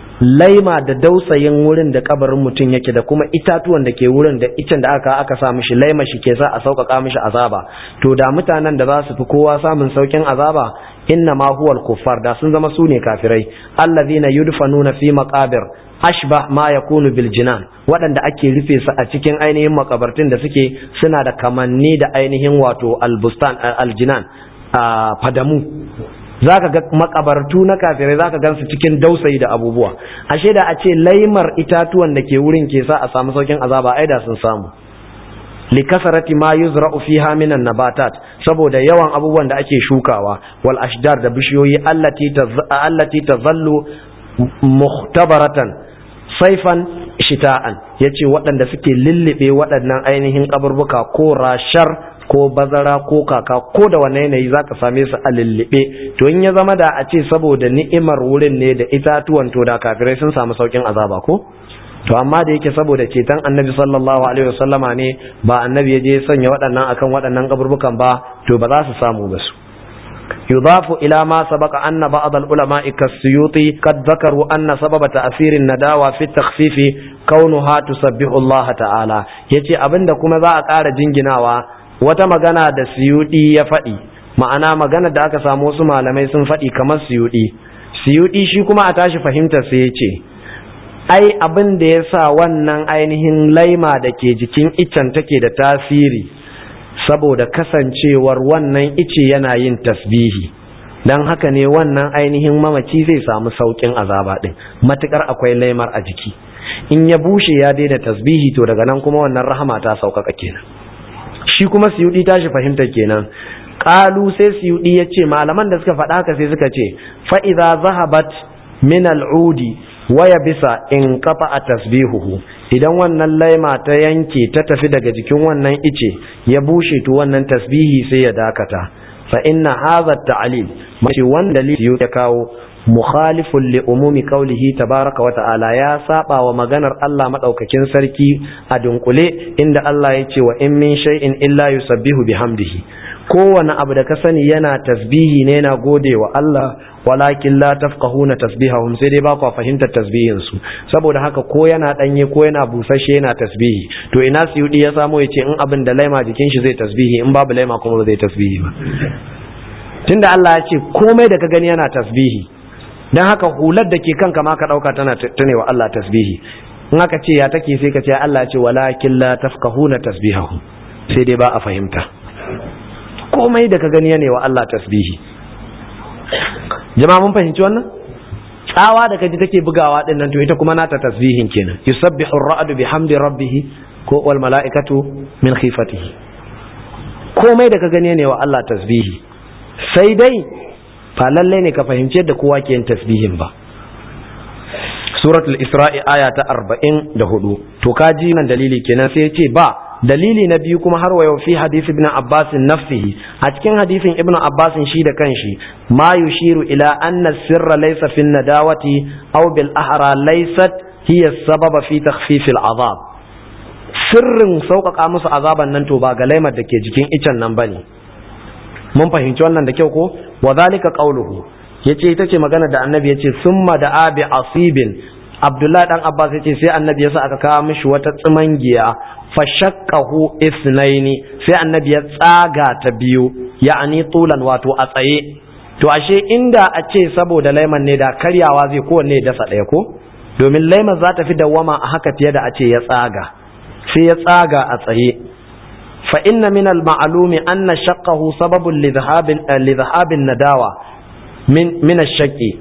laima da dausayin wurin da kabarin mutum yake da kuma itatuwan da ke wurin da icen da aka aka sa mishi laima shi ke sa a sauƙaƙa mishi azaba to da mutanen da za su fi kowa samun sauƙin azaba inna ma huwal kuffar da sun zama su ne kafirai allazina yudfanuna fi maqabir ashbah ma yakunu bil jinan waɗanda ake rufe su a cikin ainihin makabartun da suke suna da kamanni da ainihin wato albustan aljinan a fadamu za ka ga makabartu na kafirai za ka gan su cikin dausayi da abubuwa ashe da a ce laimar itatuwan da ke wurin ke sa a samu saukin azaba ai da sun samu li kasarati ma yuzra'u fiha minan nabatat saboda yawan abubuwan da ake shukawa wal ashdar da bishiyoyi allati allati tazallu muhtabaratan saifan shita'an yace waɗanda suke lullube waɗannan ainihin kaburbuka ko rashar ko bazara ko kaka ko da wane yanayi za ka same su a lullube to in ya zama da a ce saboda ni'imar wurin ne da itatuwan to da kafirai sun samu saukin azaba ko to amma da yake saboda ceton annabi sallallahu alaihi wasallama ne ba annabi ya je sanya waɗannan akan waɗannan kaburbukan ba to ba za su samu ba su يضاف إلى ما سبق أن بعض العلماء كالسيوطي قد ذكروا أن سبب تأثير النداوة في التخفيف كونها تسبح الله تعالى يتي أبن كما ذا أقار جنجناوا wata magana da siyudi ya faɗi ma'ana magana da aka samu wasu malamai sun faɗi kamar siyudi siyudi shi kuma a tashi fahimtar sai ya ce ai abin da ya sa wannan ainihin laima da ke jikin icen take da tasiri saboda kasancewar wannan ice yana yin tasbihi don haka ne wannan ainihin mamaci zai samu sauƙin azaba ɗin matuƙar akwai laimar a jiki in ya bushe ya daina tasbihi to daga nan kuma wannan rahama ta sauƙaƙa kenan shi kuma siyudi tashi fahimta kenan qalu sai siyudi yace malaman da suka faɗa haka sai suka ce fa idza zahabat min al'udi wa yabisa in qata tasbihuhu idan wannan laima ta yanke ta tafi daga jikin wannan ice ya bushe to wannan tasbihi sai ya dakata fa inna hadha at-ta'lil mace wanda li ya kawo mukhalifun li umumi qawlihi tabaraka wa ta'ala ya saba wa maganar Allah madaukakin sarki a dunkule inda Allah ya ce wa in min shay'in illa yusabbihu bihamdihi kowane abu da ka sani yana tasbihi ne yana gode wa Allah walakin la tafqahuna tasbihahum sai dai ba ku fahimtar tasbihin su saboda haka ko yana danye ko yana busashe yana tasbihi to ina siyudi ya samu ya ce in abin da laima jikin shi zai tasbihi in babu laima kuma zai tasbihi ba tunda Allah ya ce komai da ka gani yana tasbihi dan haka hular da ke kanka ma ka dauka tana tunewa Allah tasbihi in aka ce ya take sai ka ce Allah ya ce walakin la tafqahuna tasbihahum sai dai ba a fahimta komai da ka gani yana wa Allah tasbihi jama'a mun fahimci wannan tsawa da kaji take bugawa din nan to ita kuma nata tasbihin kenan yusabbihu ar-ra'du bihamdi rabbih ko wal mala'ikatu min khifatihi komai da ka gani ne wa Allah tasbihi sai dai fa lalle ne ka fahimci yadda kowa ke yin tasbihin ba suratul isra'i aya ta 44 to kaji nan dalili kenan sai ya ce ba dalili na biyu kuma har wayo fi hadisi ibn abbas nafsihi a cikin hadisin ibn abbas shi da kanshi ma yushiru ila anna sirra laysa fi nadawati aw bil ahra laysat hiya sababa fi takhfif al azab sirrin sauƙaƙa musu azaban nan to ba ga laimar da ke jikin icen nan bane mun fahimci wannan da kyau ko wa zalika qawluhu yace ita ce magana da annabi yace summa da abi asibin abdullahi dan abbas yace sai annabi yasa aka kawo mishi wata tsimangiya fashakkahu isnaini sai annabi ya tsaga ta biyu ya'ani tulan wato a tsaye to ashe inda a ce saboda laiman ne da karyawa zai kowanne ya dasa ɗaya ko domin laiman za ta fi dawwama a haka fiye da a ce ya tsaga sai ya tsaga a tsaye fa inna min al-ma'lumi anna shaqqahu sababun li dhahabin nadawa min min ash-shaqqi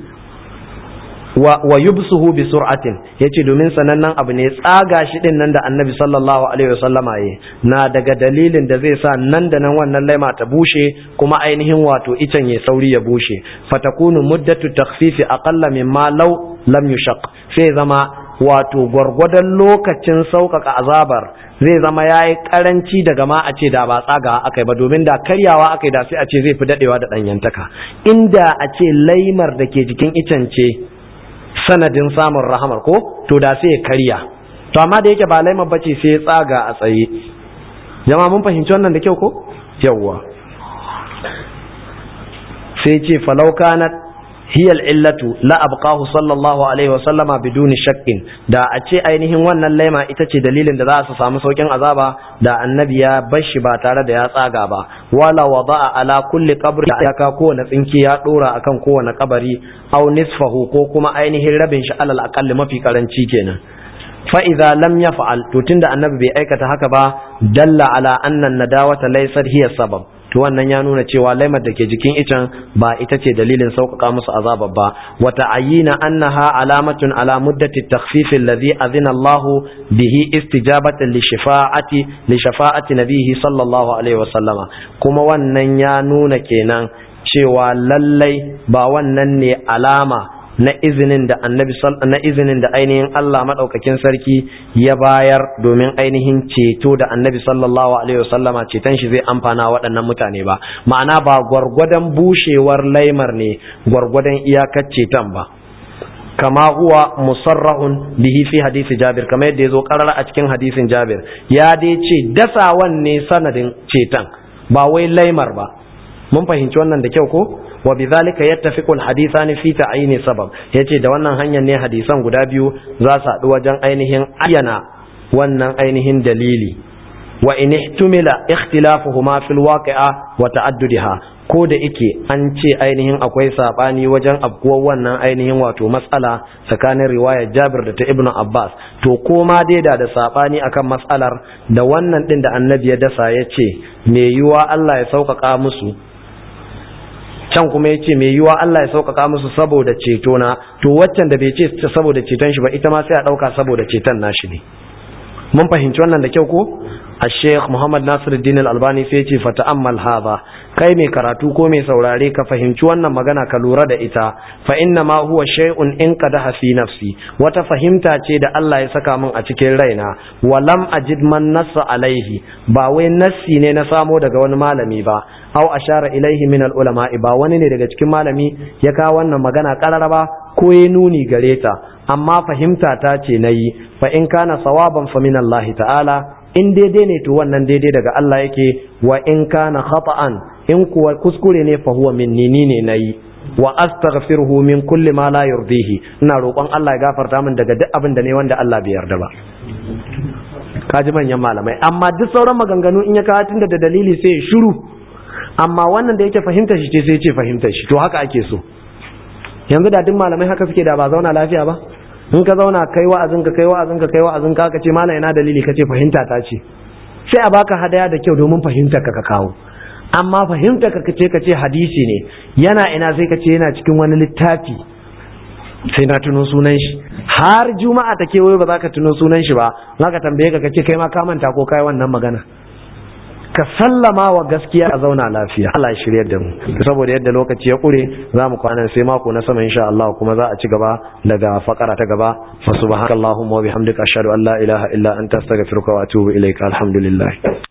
wa yubsuhu bi sur'atin yace domin sanannen abu ne tsaga shi din nan da annabi sallallahu alaihi wasallama yi na daga dalilin da zai sa nan da nan wannan laima ta bushe kuma ainihin wato icen ya sauri ya bushe fatakunu muddatu takhfifi aqalla mimma law lam yushaq sai zama wato gwargwadon lokacin sauƙaƙa azabar zai zama ya yi ƙaranci daga ma a ce da ba tsaga aka yi ba domin da karyawa aka yi da sai a ce zai fi daɗewa da ɗanyantaka inda a ce laimar da ke jikin icen ce sanadin samun rahamar ko to da sai ya karya to amma da yake ba laimar bace sai ya tsaga a tsaye jama mun fahimci wannan da kyau ko yawwa sai ce falau kanat hiya illatu la abqahu sallallahu alaihi wasallama biduni shakkin da a ce ainihin wannan laima ita ce dalilin da za su samu saukin azaba da annabi ya bar shi ba tare da ya tsaga ba wala wada'a ala kulli qabri ya ka kowane tsinki ya dora akan kowane kabari aw nisfahu ko kuma ainihin rabin shi alal aqalli mafi karanci kenan fa idza lam yaf'al to tunda annabi bai aikata haka ba dalla ala anna nadawata laysat hiya sabab to wannan ya nuna cewa laimar da ke jikin icen ba ita ce dalilin sauƙaƙa musu azabar ba wa ta'ayyina annaha alamatun ala muddati takhfif alladhi adhina Allah bihi istijabatan li shafa'ati li shafa'ati nabihi sallallahu alaihi wa sallama kuma wannan ya nuna kenan cewa lallai ba wannan ne alama na izinin da annabi na izinin da ainihin Allah madaukakin sarki ya bayar domin ainihin ceto da annabi sallallahu alaihi wasallama ceton shi zai amfana waɗannan mutane ba ma'ana ba gwargwadon bushewar laimar ne gwargwadon iyakar ceton ba kama huwa musarrahun bihi fi hadisi jabir kama yadda ya zo karara a cikin hadisin jabir ya dai ce dasawan ne sanadin ceton ba wai laimar ba mun fahimci wannan da kyau ko wa bidhalika yattafiqu alhadithani fi ta'yini sabab yace da wannan hanyar ne hadisan guda biyu za su haɗu wajen ainihin ayyana wannan ainihin dalili wa in ihtumila ikhtilafuhuma fil waqi'a wa ta'addudiha ko da ike an ce ainihin akwai sabani wajen afkuwar wannan ainihin wato matsala tsakanin riwayar Jabir da ta Ibn Abbas to koma dai da da sabani akan matsalar da wannan din da Annabi ya dasa ya ce me yiwa Allah ya sauƙaƙa musu can kuma ya ce mai yiwa Allah ya sauƙaƙa musu saboda ceto na to waccan da bai ce saboda ceton shi ba ita ma sai a ɗauka saboda ceton nashi ne mun fahimci wannan da kyau ko الشيخ محمد ناصر الدين الألباني سيتي فتأمل هذا kai mai karatu ko mai saurare ka fahimci wannan magana ka lura da ita fa inna ma huwa shay'un in qadaha fi nafsi wata fahimta ce da Allah ya saka min a cikin raina wa lam ajid man nassa alaihi ba wai nassi ne na samo daga wani malami ba aw ashara ilaihi min al ulama ba wani ne daga cikin malami ya kawo wannan magana kararaba ko ya nuni gare ta amma fahimta ta ce nayi fa in kana sawaban fa min Allah ta'ala in daidai ne to wannan daidai daga Allah yake wa in kana khata'an in kuwa kuskure ne fa huwa minni ni ne nayi wa astaghfiruhu min kulli ma la yurdihi ina roƙon Allah ya gafarta min daga duk abin da ne wanda Allah bai yarda ba kaji manyan malamai amma duk sauran maganganu in ya kawo tunda da dalili sai ya shiru amma wannan da yake fahimta shi ce sai ya ce fahimta shi to haka ake so yanzu da duk malamai haka suke da ba zauna lafiya ba in ka zauna kai wa'azin ka kai wa'azin ka kai wa'azin ka ka ce malam ina dalili ka ce fahimta ta ce sai a baka hadaya da kyau domin fahimtar ka ka kawo amma fahimtar ka ce ka ce hadisi ne yana ina sai ka ce yana cikin wani littafi sai na tuno sunan shi har juma'a ta kewaye ba za ka tuno sunan shi ba za ka tambaye ka ka ce kai ma ka manta ko kai wannan magana ka sallama wa gaskiya a zauna lafiya Allah ya shiryar da mu saboda yadda lokaci ya kure za mu kwana sai mako na sama insha Allah kuma za a ci gaba daga fakara ta gaba fa subhanakallahumma wa bihamdika ashhadu an la ilaha illa anta astaghfiruka wa atubu ilaika alhamdulillah